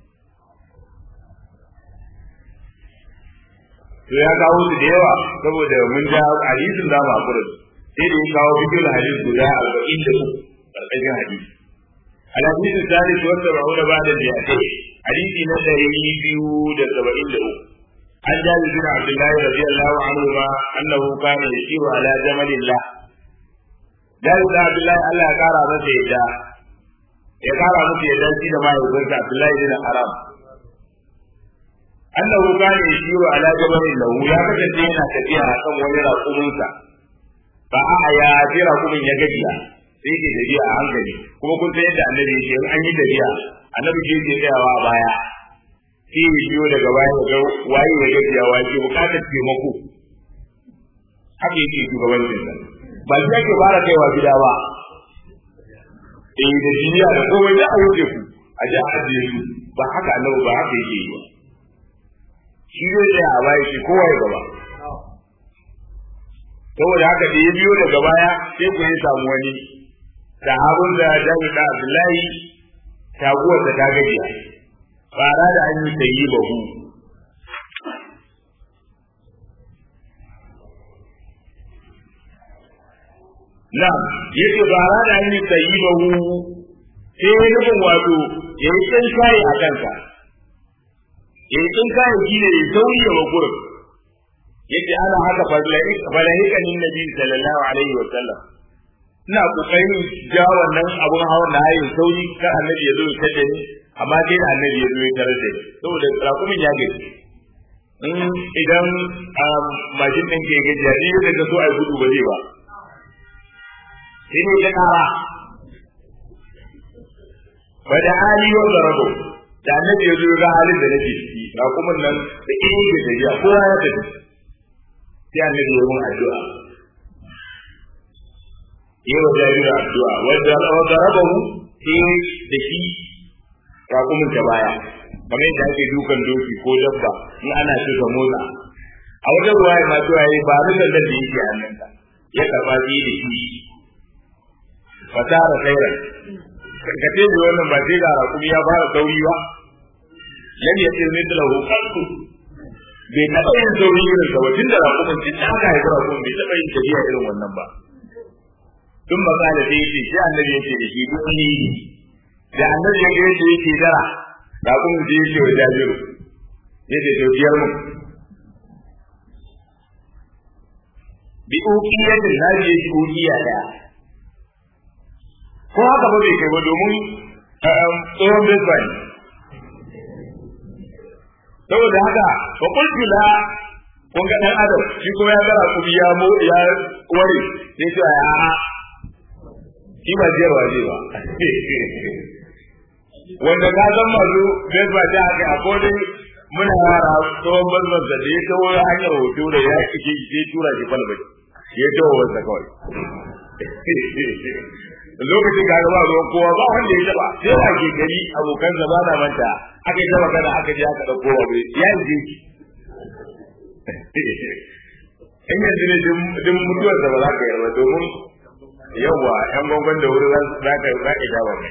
to ya kawo su da yawa saboda mun ja hadisin da mu hakura sai da ya kawo bidiyon hadisi guda arba'in da uku ƙarƙashin hadisi الحديث الثالث والسبعون بعد المئتين حديث نسائي بيو سبعين له عن جابر بن عبد الله رضي الله عنهما انه كان يسير على جمل الله جابر بن عبد الله الله قال masa yadda ya kara masa yadda shi da mahaifinsa Abdullahi bin Haram annahu kana yasiru ala jabalin lahu ya kasance yana tafiya akan wani raƙuminsa fa a ya jira kumin ya gajiya sai ke tafiya a hankali kuma kun san yadda annabi yake in an yi tafiya annabi ke ke tsayawa a baya sai ya biyo daga baya ga waye ya gajiya wa ke bukatar taimako haka yake shugabancin sa ba shi ake fara kaiwa gida ba eh da jiniya da komai da a wuce ku a ji a ajiye su ba haka annabi ba haka yake yi ba shi zai tsaya a baya shi kowa ya gaba saboda haka da ya biyo daga baya sai ku yi samu wani sahabun da Jabir da Abdullahi taguwar da ta gajiya fara da an yi sayi bahu na yake fara da an yi sayi bahu sai ya nufin wato ya yi tsin kayi a kanka ya yi tsin kayi shi ne ya sauyi wa gurin yake ana haka falahikanin nabi sallallahu alaihi wa sallam ina kokarin ja wannan abun hawan da hayin sauri kar annabi ya zo ya tada ni amma dai da annabi ya zo ya tarar da ni saboda rakumin ya gaji in idan mashin ɗin ke gajiya ni da ka so a gudu ba zai ba sai ne ta kara ba da hali wa zarabo da annabi ya zo ga halin da nake ciki rakumin nan da ido ke gajiya kowa ya tafi sai annabi ya mun addu'a yi wa jaririn addu'a wanda wanda rabahu sai da shi rakumin ta baya kamar yadda ake dukan doki ko dabba in ana so ka motsa a wajen ruwa ya masu yayi ba rukan da yake hannunka ya karba shi da shi fasara khairan karkace da wannan ba sai ga rakumi ya fara sauri ba lam yatir mithlahu qattu bai taɓa yin sauri irin sa wajen da rakumin tun da aka haifi rakumin bai taɓa yin tafiya irin wannan ba tun makala da yake sai annabi yake da shi duk ni da annabi yake yake yake dara rakumin da yake wa jabiru yake to biyar mu bi uqiyatin nabi yake uqiya daya ko haka ba bai kai ba domin tsohon bisbani saboda haka fa qultu la kun ga dan adam shi ko ya gara kuma ya mo ya ware sai to ya shi ba jiyarwa ne ba wanda ka san masu bai ba ta haka a kodin muna yara tsohon bazban da ya kawo hanyar hoto da ya kike sai tura shi falbai ya kawo wasa kawai lokacin ga ba ruwan kowa ba wanda ya taba sai a ke gari abokan zama na manta aka yi zama kana aka je aka dauko wa bai ya yi in yanzu ne din mutuwar da ba za ka yarda domin yawa yan gwangwan da wuri za ka za ka jawo mai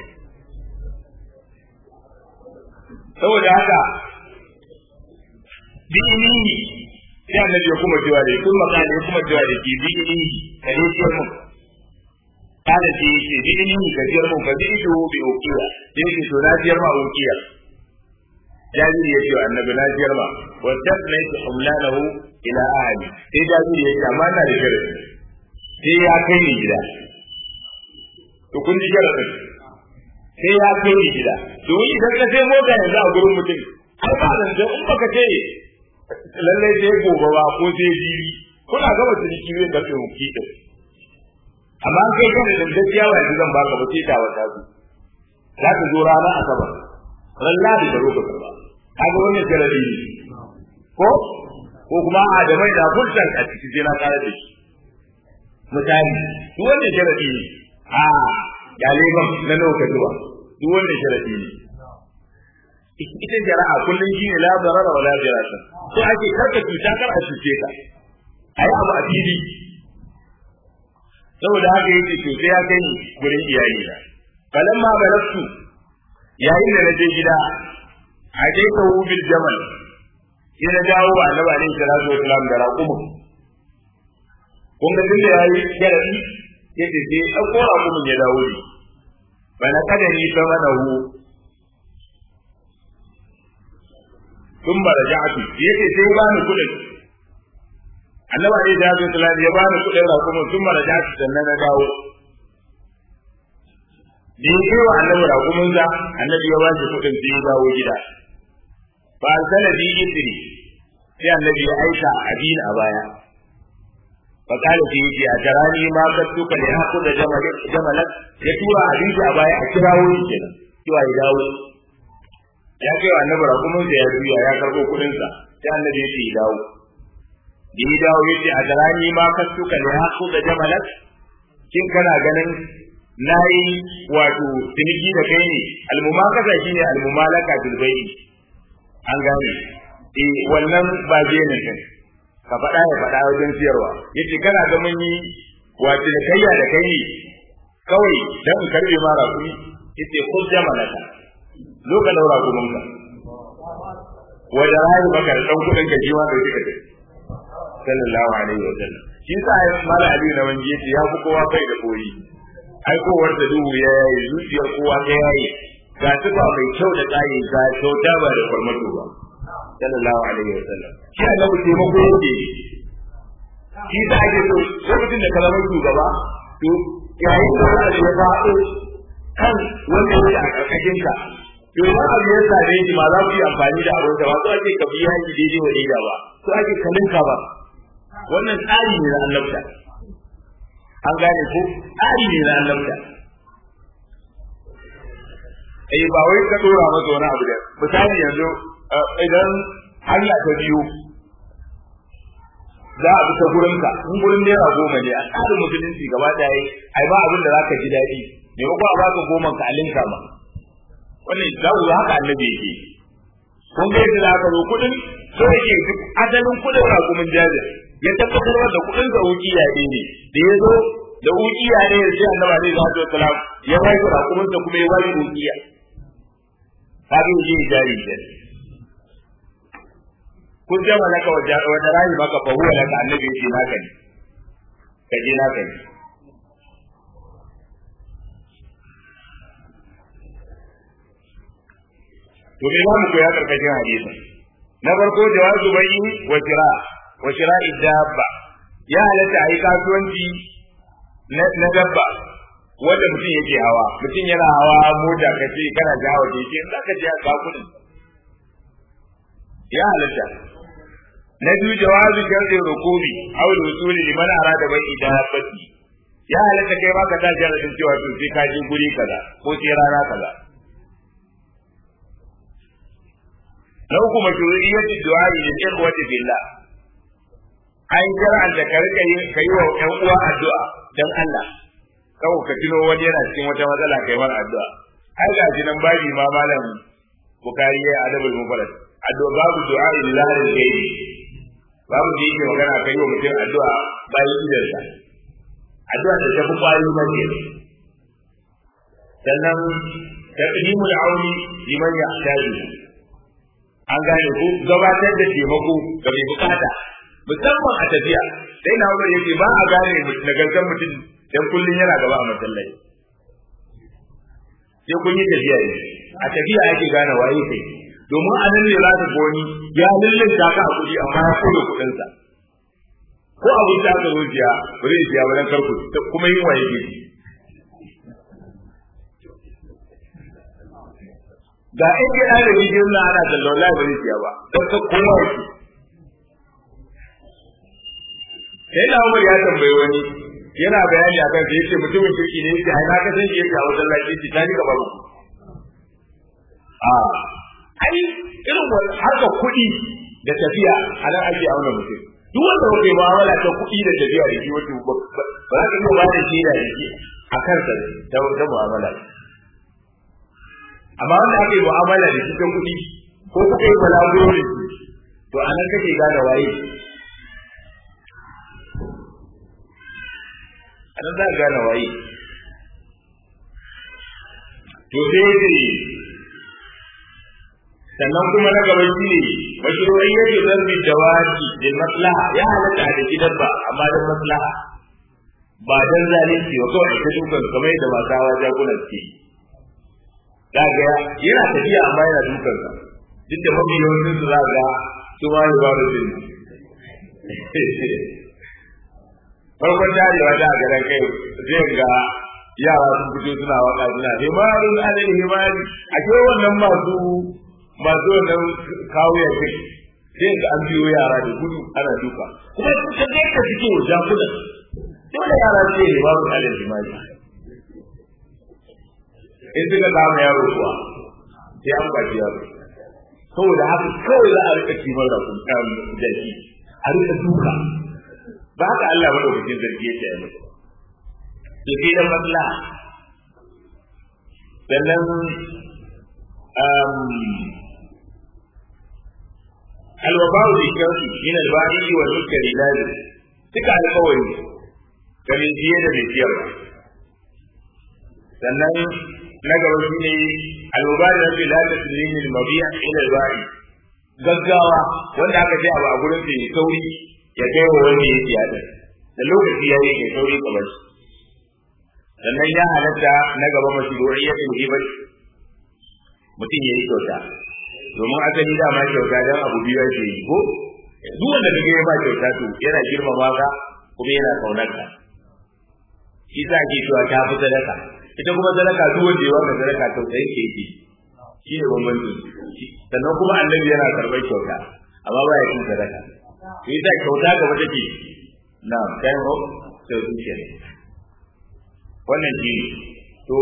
saboda haka bi'ini sai annabi ya kuma cewa da kun makali ya kuma cewa da ke bi'ini kare ce mun kada ce yake bi'ini ka jiyar mun ka bi'ini bi ukiya yake to na jiyar ma ukiya jabiri ya ce wa annabi na jiyar ma wa tasna yake humlanahu ila ahli sai jabiri ya ce amma na da sharadi sai ya kai ni gida to kun ji sharadin sai ya kai ni gida domin idan ka sai mota yanzu a gurin mutum ai ba nan in baka ce lallai sai gobe ba ko sai jiri kuna gaba ciniki zai karfe mu kiɗin amma an kai kan da gaskiya ba yanzu zan baka ba sai ta wata su za ta zo rana asabar ran ladi da roka ba kaga wannan sharadi ne ko ko kuma a da mai da fulsan a cikin sai na kare da shi misali duk wannan sharadi ne a galiban na nauka zuwa duk wannan sharadi ne ita jara'a kullum shi ne la darara wala dirasa ko ake karka cuta kar a cuce ka ayi abu a fili saboda haka yake to sai ya kai ni gurin iyali na falamma balagtu yayin da naje gida a dai ka bil jamal sai na dawo wa annabi alaihi salatu wasalam da raqumu kun ga tunda yayi sharadi yake sai dauko raqumun ya dawo ne bana kada ni sama da hu ثم رجعت yake sai ba ni kudin annabi alaihi salatu wasallam ya ba ni kudin rakumin thumma raja'tu sannan na dawo da ya kai wa annabi rakumin sa annabi ya ba shi kudin sai ya dawo gida fa arsala bi isri sai annabi ya aika abin a baya fa kala sai yace a tarani ma ka tuka da haku da jamalat ya tura abinci a baya a kirawo shi kenan cewa ya dawo ya kai wa annabi rakumin sa ya juya ya karbo kudin sa sai annabi ya ce ya dawo da ya dawo yace a darani ma ka suka ne haku da jamalat kin kana ganin nayi wato ciniki da kai ne almumakasa shine almumalaka bil bai'i an gane eh wannan ba je ne kai ka faɗa ya faɗa wajen siyarwa yace kana ga mun yi wace da kayya da kai ne kawai dan in karbe ma rakumi yace ko jamalaka zo ka daura gumin ka wanda rayu maka da dan kudin ka jiwa da kike sallallahu alaihi wa sallam shi sa ya mala ali na wanje yace ya fi kowa bai da koyi ai kowar da duhu ya yayi zuciyar kowa ta yayi ga tuba mai kyau da tsayi ga kyauta ba da farmato ba sallallahu alaihi wa sallam shi annabi taimako yake shi da ake so lokacin da kalamar shugaba to yayin da wani ya faɗo kan wanda yake a ƙarƙashin ka to idan abu ya same shi ma za ku yi amfani da abin da ba so ake ka biya shi daidai wa daida ba so ake kalinka ba wannan tsari ne na annabta an gane ko tsari ne na annabta eh ba wai ka dora masa wani abu da misali yanzu idan hanya ta biyu za a bi ta gurinka in gurin naira goma ne a tsarin musulunci gaba da yi ai ba abin da za ka ji daɗi me ko a baka goma ka alinka ma wannan za ku haka annabi yake kun ga yadda aka zo kuɗin so yake duk asalin kuɗin rakumin jazir ya tabbatar da kuɗin sa wukiya ne ne da ya zo da wukiya ne ya ce annabi alaihi salatu wasalam ya bai da rakumin sa kuma ya bai wukiya kaga yaje jari kenan kun jama laka wata rayu maka fa huwa laka annabi yace naka ne ka je naka ne to me zamu koya karkashin hadisi na farko jawazu bai wa shira wa shira dabba ya halatta ayi kasuwanci na dabba wanda mutum yake hawa mutum yana hawa mota kace kana jawo keke in zaka je ka kudin ya halatta na biyu jawazu sharri rukubi aw wusuli liman arada bai idabati ya halatta kai ma ka ta jaradin cewa to sai ka je guri kaza ko sai rana kaza na uku mashru'iyyati du'a lil ikhwati billah an shar'an da ka rika yin kai wa ƴan uwa addu'a dan Allah kawai ka tuno wani yana cikin wata matsala kai mar addu'a ai ga jinan babi ma malam bukari ya adabul mufarrad addu'a babu du'a lillahi al-ghaibi babu da yake magana kai wa mutum addu'a bayan idarsa addu'a da tafi kwari mace sannan taqdimul auni liman yahtaju an gane ku gabatar da taimako ga mai bukata musamman a tafiya sai na umar yake ba a gane nagartar mutum dan kullun yana gaba a masallaci sai kun yi tafiya ne a tafiya ake gane waye kai domin a nan ne za ka goni ya lullun ka a kuɗi amma ya koyo kuɗinsa ko abin da aka rufiya ba zai siya ba dan karku kuma yin waye ke ga in ke da bidiyon na ana da wallahi ba zai siya ba dan ka kowa yake sai da Umar ya tambaye wani yana bayani akan sai yace mutumin kirki ne yake ai na ka san shi yake a wajen lafiya ta ni gaba ku a ai irin harkar kuɗi da tafiya a nan ake auna mutum duk wanda kuke mu'amala ta kuɗi da tafiya da shi wato ba za ka iya ba da shi da shi a kansa ta wata mu'amala amma wanda ake mu'amala da shi ta kuɗi ko kuka yi balaguro da shi to a nan kake gane waye a nan za ka gane waye to sai dai sannan kuma na gaba shi ne mashru'iyyatu zarbi dawaki lil maslaha ya halatta da gidan ba amma dan maslaha ba dan zalunci ba kawai ta dukan kamar yadda masu hawa jagunan ke daga yana tafiya amma yana dukan sa duk da mafi yawancin su za ga su ma yi baro din farkon darewa da a garin kai zai ga yara sun fito suna waka suna himarun alal himari a ke wannan masu masu wannan kawo ya kai sai ga an biyo yara da gudu ana duka kuma sun san da yadda suke wa jakunan dole yara su yi babu alal jima'i in suka kama yaro kuwa sai an baki yaro saboda haka kawai za a rika kimar da kun kan jaki a rika duka ba haka Allah madaukakin sarki yake yi musu to sai da maslaha sannan alwaba'u bi sharti min al-ba'i wal munkari lazim duka alƙawari ga mai jiye da mai ciyarwa sannan na gaba shi ne alwaba'u da bai lalata sulimin al-mabi'a ila al-ba'i gaggawa wanda aka ce abu a gurin sa ya sauri ya kai wa wanda ya siya da da lokaci ya yi ya sauri kamar shi sannan ya halatta na gaba mashru'iyyatul hibati mutum ya yi kyauta domin asali dama kyauta don abu biyu ake yi ko duk wanda kaga ya ba kyauta to yana girmama ka kuma yana kaunar ka shi sa ake cewa ta fi sadaka ita kuma sadaka duk wanda ya baka sadaka tausayin ke yake shi ne bambanci sannan kuma annabi yana karɓar kyauta amma ba ya cin sadaka to ita kyauta gaba take na kayan ho sai zuciya ne wannan shi to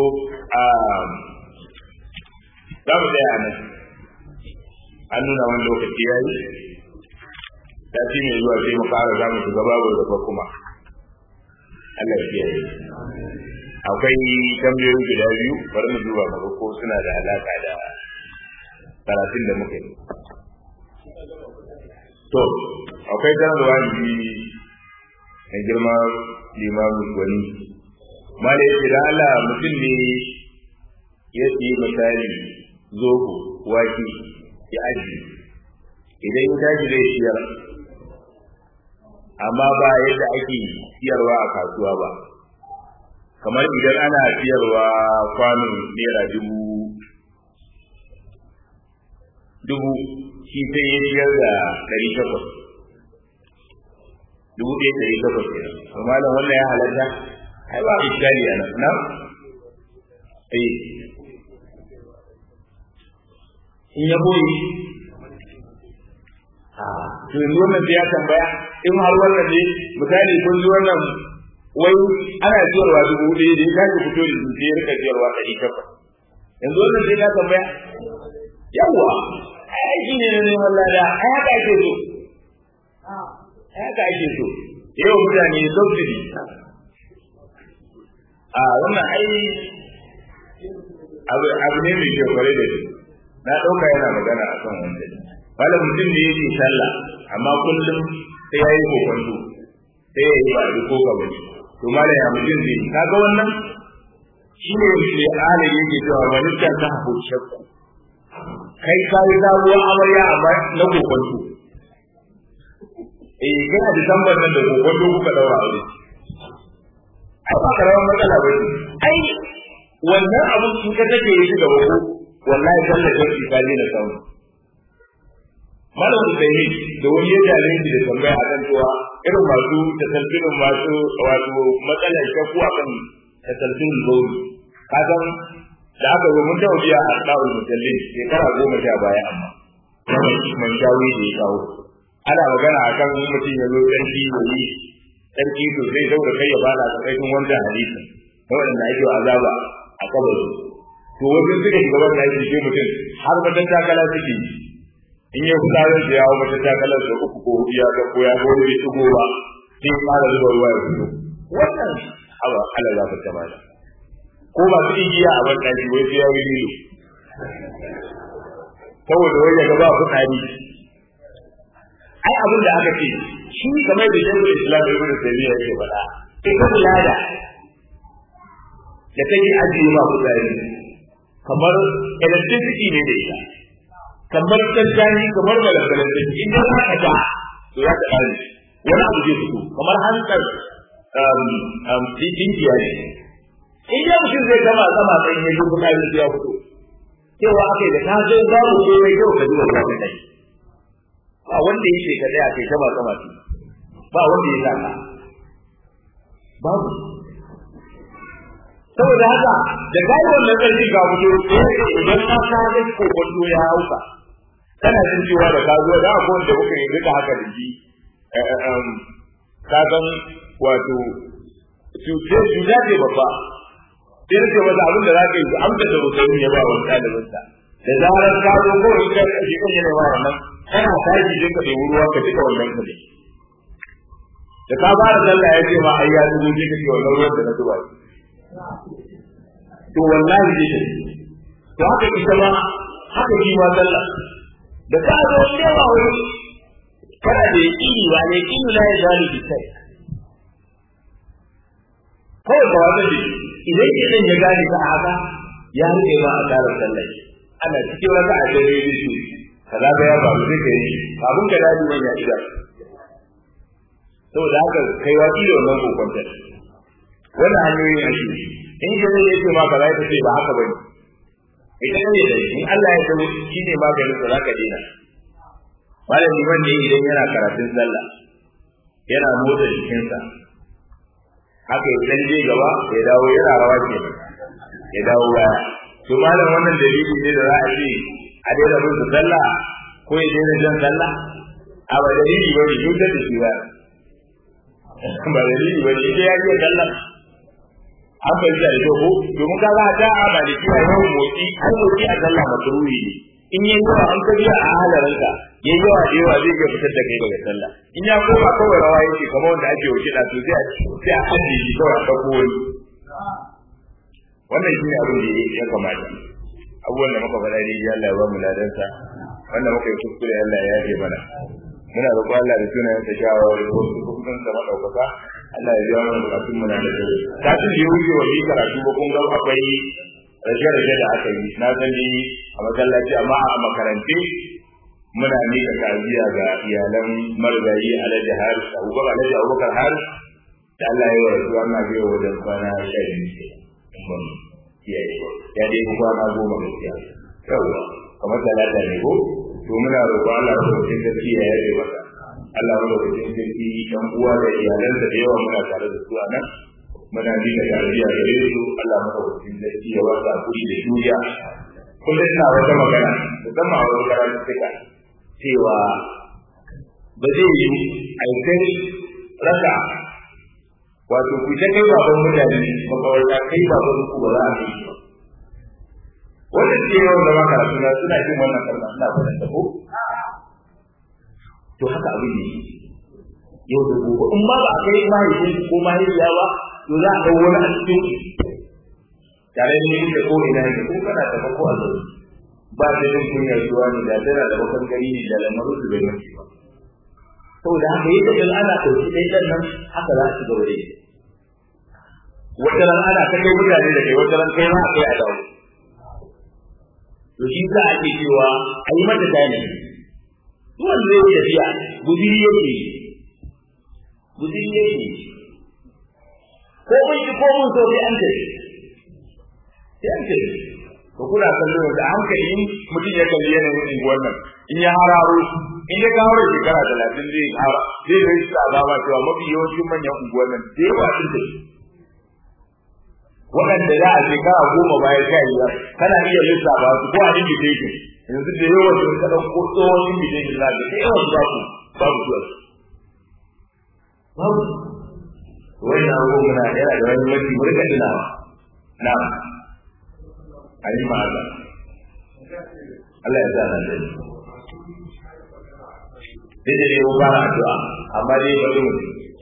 za mu tsaya a nan an nuna wani lokaci ya yi sati mai zuwa sai mu fara za mu shiga babu da kuma Allah ya kiyaye akwai tambayoyi guda biyu bari mu duba mu ko suna da alaka da karatun da muka yi to akwai sanarwa ji na girma limamin gwani mala ya ce da Allah mutum ne ya ce misali zobo wake ya aji idan ya tashi zai siyar amma ba yadda ake siyarwa a kasuwa ba kamar idan ana siyarwa kwano naira dubu dubu shi sai ya siyar da ɗari takwas dubu ɗaya ɗari takwas ne amma da wannan ya halatta ai ba iskali a nan na eh in ya boye to yanzu wannan sai ya tambaya in har wannan ne misali kun ji wannan wai ana siyarwa dubu ɗaya da ya kaji fito da su sai ya rika siyarwa ɗari takwas yanzu wannan sai ka tambaya yawwa ai shi ne neman lada ai haka ake so ai haka ake so yau mutane subsidy a wannan ai abu abu ne mai kyau kwarai da shi na ɗauka yana magana a kan wanda wala mutum ne yake sallah amma kullum sai ya yi kokonto sai ya yi ba da ko gaba ne to mala ya mutum zai yi kaga wannan shi ne mai ala yake cewa wani ta ta hafu shakku kai ka yi sabuwar amarya amma na kokonto eh kana da tambar nan da kokonto kuka daura aure ai ba karamar matsala ba ce ai wannan abin in ka take yi gaba ko wallahi sallar jami'i ka je na samu malam Usaini da wani ya jale shi da tambaya akan cewa irin masu tasalfinin masu wato matsalar shakku akan tasalfinin gauri ka san da aka zo mun tawo biya a tsawon musallin shekara goma sha baya amma man shawi da ya kawo ana magana akan mutum ya zo sarki ya yi sarki to zai zaura kai ya bada tsakanin wannan hadisi na waɗanda ake azaba a kabari to wajen suka shiga wannan aiki sai mutum har wajen takala suke in ya kusa zai da yawo mata takalar da uku ko hudu ya ga ko ya ga wani bai shigo ba sai ya fara zuba ruwa ya fito wannan abu ala za ka tama da ko ba su igiya a ban ɗaki wai sai ya yi lilo saboda wai ya gaba fitsari ai abin da aka ce shi kamar da shekul islam ibn taymiya yake faɗa ita lada da take ajiye ma fitsari kamar electricity ne da ita kamar tantani kamar balagalan da in da ka ta to ya ta kare wani abu zai fito kamar hankal um um dinkiya ne in ya mutum zai gama sama sai ya ji kuma ya fito cewa akai da ka zo babu komai yau ka zuwa ka kai ba wanda yake ka tsaya kai sama sama ba wanda ya saka babu saboda haka da kai wannan karfi ga mutu idan ka ka ga ko kwallo ya hauka kana jin cewa da ka zo da akwai wanda kuka yi duka haka da shi ka san wato cuce cuta ce babba sai rike masa abin da za ka yi amsa da mutum ya ba wa ɗalibinsa da zarar ka zo ko in ka shi kan yana ba wannan kana tashi je ka ɗebi ruwa ka cika wannan ka ne da ka fara sallah ya ce ma ai ya zubo je ka ce wannan ruwan da na zuba to wallahi dai to haka ita ma haka shi ma sallah da ka zo cewa wai kana da yaqini ba ne yaqini la ya zalu bi kai kawai ka wata da idan idan ya gane ka haka ya rike ma a tsarin sallah ana cikin wata a dare da shi kaza ga ya babu zai kai abun ka dadi wani ya ida saboda haka kai wa da wannan kokonta wannan hanyoyi a shi in ka zai yake ma kaza ya ce ba haka bane idan ne da in Allah ya zo shi ne maganin da zaka dena malami wanda idan yana karatun sallah yana motsa jikinsa haka ya dan je gaba ya dawo yana rawa ke ya dawo baya to malam wannan dalili ne da za a ce a daina bin su sallah ko ya daina jan sallah a ba dalili ba ne duk da shi ba ba dalili ba ne ya iya sallah an bai da ito ko domin ka za ta a maliki a yau motsi an motsi a sallah makruhi ne in yayi yawa an kabiya a halarinka yayi yawa da yawa zai ga fitar da kai daga sallah in ya koma kawai rawa yake kamar wanda ake wuce da to sai sai a ajiye shi kawai a dauko wani wannan shine abin da ya kamata abubuwan da muka faɗa dai Allah ya ba mu ladansa wanda muka yi kuskure Allah ya yafe mana muna roƙon Allah da sunayen sa shawara da wasu hukumin sa madaukaka Allah ya biya mana bukatun mu na da dare kafin da ya wuce wa yi karatu ba kun ga akwai rage-rage da aka yi na sani a masallaci amma a makarante muna mika ta'aziyya ga iyalan marigayi alhaji haris abubakar alhaji abubakar haris da Allah ya yi wa rasuwa na biyo wajen kwana sha biyu mun kiyaye ya dai kwana goma gaskiya yawa kamar talata ne ko to muna roƙo Allah ya roƙe sarki ya yaje masa Allah ya roƙe sarki dan uwa da iyalansa da yawa muna tare da su a nan muna bi da tarbiyya gare su Allah ya roƙe sarki ya wasa kuri da juriya kullum ina wata magana musamman a wani karatu suka cewa ba zai yi a yi raka wato ku ta kai baban mutane makawarta kai baban ku ba za a kai ba wannan ce yawan da maka suna suna jin wannan kalma suna faɗin ta ko to haka abin ne yau da gobe in ba ba a kai mahaifin ko mahaifiya ba to za a ɗau wani a cikin tare da yake ko ina ne ko kana da ko a zaune ba da yin kunyar zuwa ne da tana da bakan gari ne da lamarin su bai mace ba saboda haka yadda in ana ɗauki ɗaya ɗan nan haka za a ci gaba da yi wata ran ana ta kai mutane da kai wata ran kai ma a kai a dawo to shi za a ce cewa a yi mata tani duk wanda zai yi tafiya gudiri yake gudiri yake ko mun ji ko mun so sai an tafi sai an tafi ko kuna kallo da hankali mutum ya kalli yanayin unguwar nan in ya hararo in ya kawo da shekara talatin zai hara zai zai sa azaba cewa mafi yawancin manyan unguwar nan da yawa sun tafi waɗanda za a shekara goma baya sha biyar kana iya lissafa su ko a invitation yanzu da yawan sun ka ɗauko tsohon invitation na da yawan babu babu zuwa babu wani na abubuwan muna yana da wani mafi mu rika tunawa na a yi ma Allah Allah ya sa na da dai da yau fara addu'a amma dai bari mu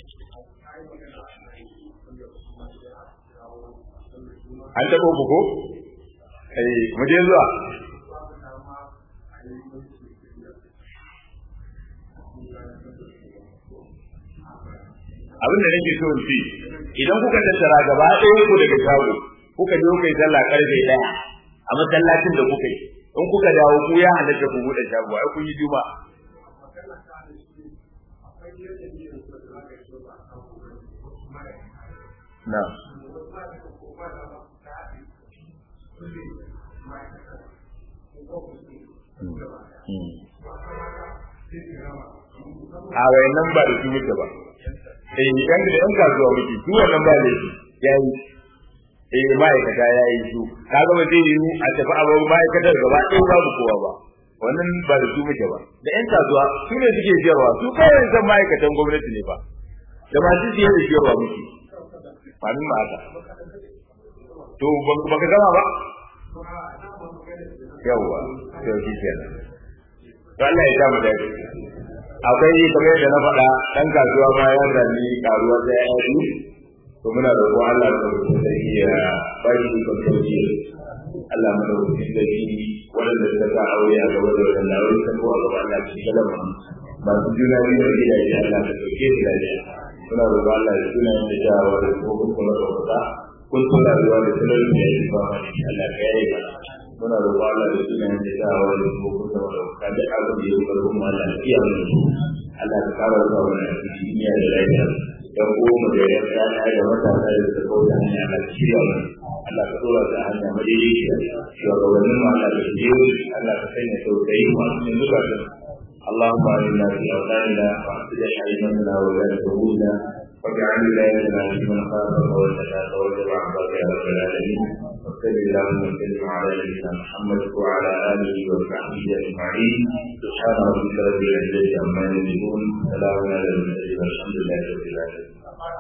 an taɓa ku ko eh mu je zuwa abin da nake so in ce idan kuka tattara gaba ɗaya ku daga shago kuka je kuka yi sallah karfe ɗaya a masallacin da kuka yi in kuka dawo ku ya halatta ku buɗe shago ai kun yi juma na a wayannan ba da su muke ba eh yan da yan kasuwa muke su wannan ba ne yayi eh ma'aikata yayi su kaga ba zai yi a tafi a babu ma'aikatar gaba ɗaya babu kowa ba wannan ba da su muke ba da yan kasuwa su ne suke siyarwa su kawai san ma'aikatan gwamnati ne ba da masu siye da siyarwa muke ba min ma haka to ba ka gama ba yawwa to shi kenan to Allah ya samu dace akwai kamar da na faɗa ɗan kasuwa ma ya zami karuwa ta ya yi to muna da kuma Allah da da ya bari shi kan sauki Allah mu da wuce da shi wanda suka sa aure a gaba da wannan lawai ta ko a gaba Allah shi kalama masu juna biyu da gidaje Allah ka ɗauke su lafiya muna roƙon Allah da sunayen da jawa da kuma kuma ɗaukaka kun so rayuwa da sunan da ya yi ba ma ne Allah ka yaye mana muna roƙon Allah da sunayen da jawa da kuma kuma ɗaukaka duk abin da ya yi karfin mu Allah ya mu Allah ka kara zuwa mana a cikin duniya da lafiya dan uwa da ya tsaya da matasa da suka kauta hanya Allah ka shirya mana Allah ka dora ta hanya madaidaiciya shugabannin mu Allah ka shirye Allah ka sanya tausayi masu yin zukatan اللهم اعنا في اوطاننا واصلح ائمتنا وولاة امورنا واجعل ولايتنا في من خافك واتقاك واتبع عبادك يا رب العالمين وصل اللهم وسلم على نبينا محمد وعلى اله وصحبه اجمعين سبحان ربك رب العزه عما يصفون سلام على المرسلين والحمد لله رب العالمين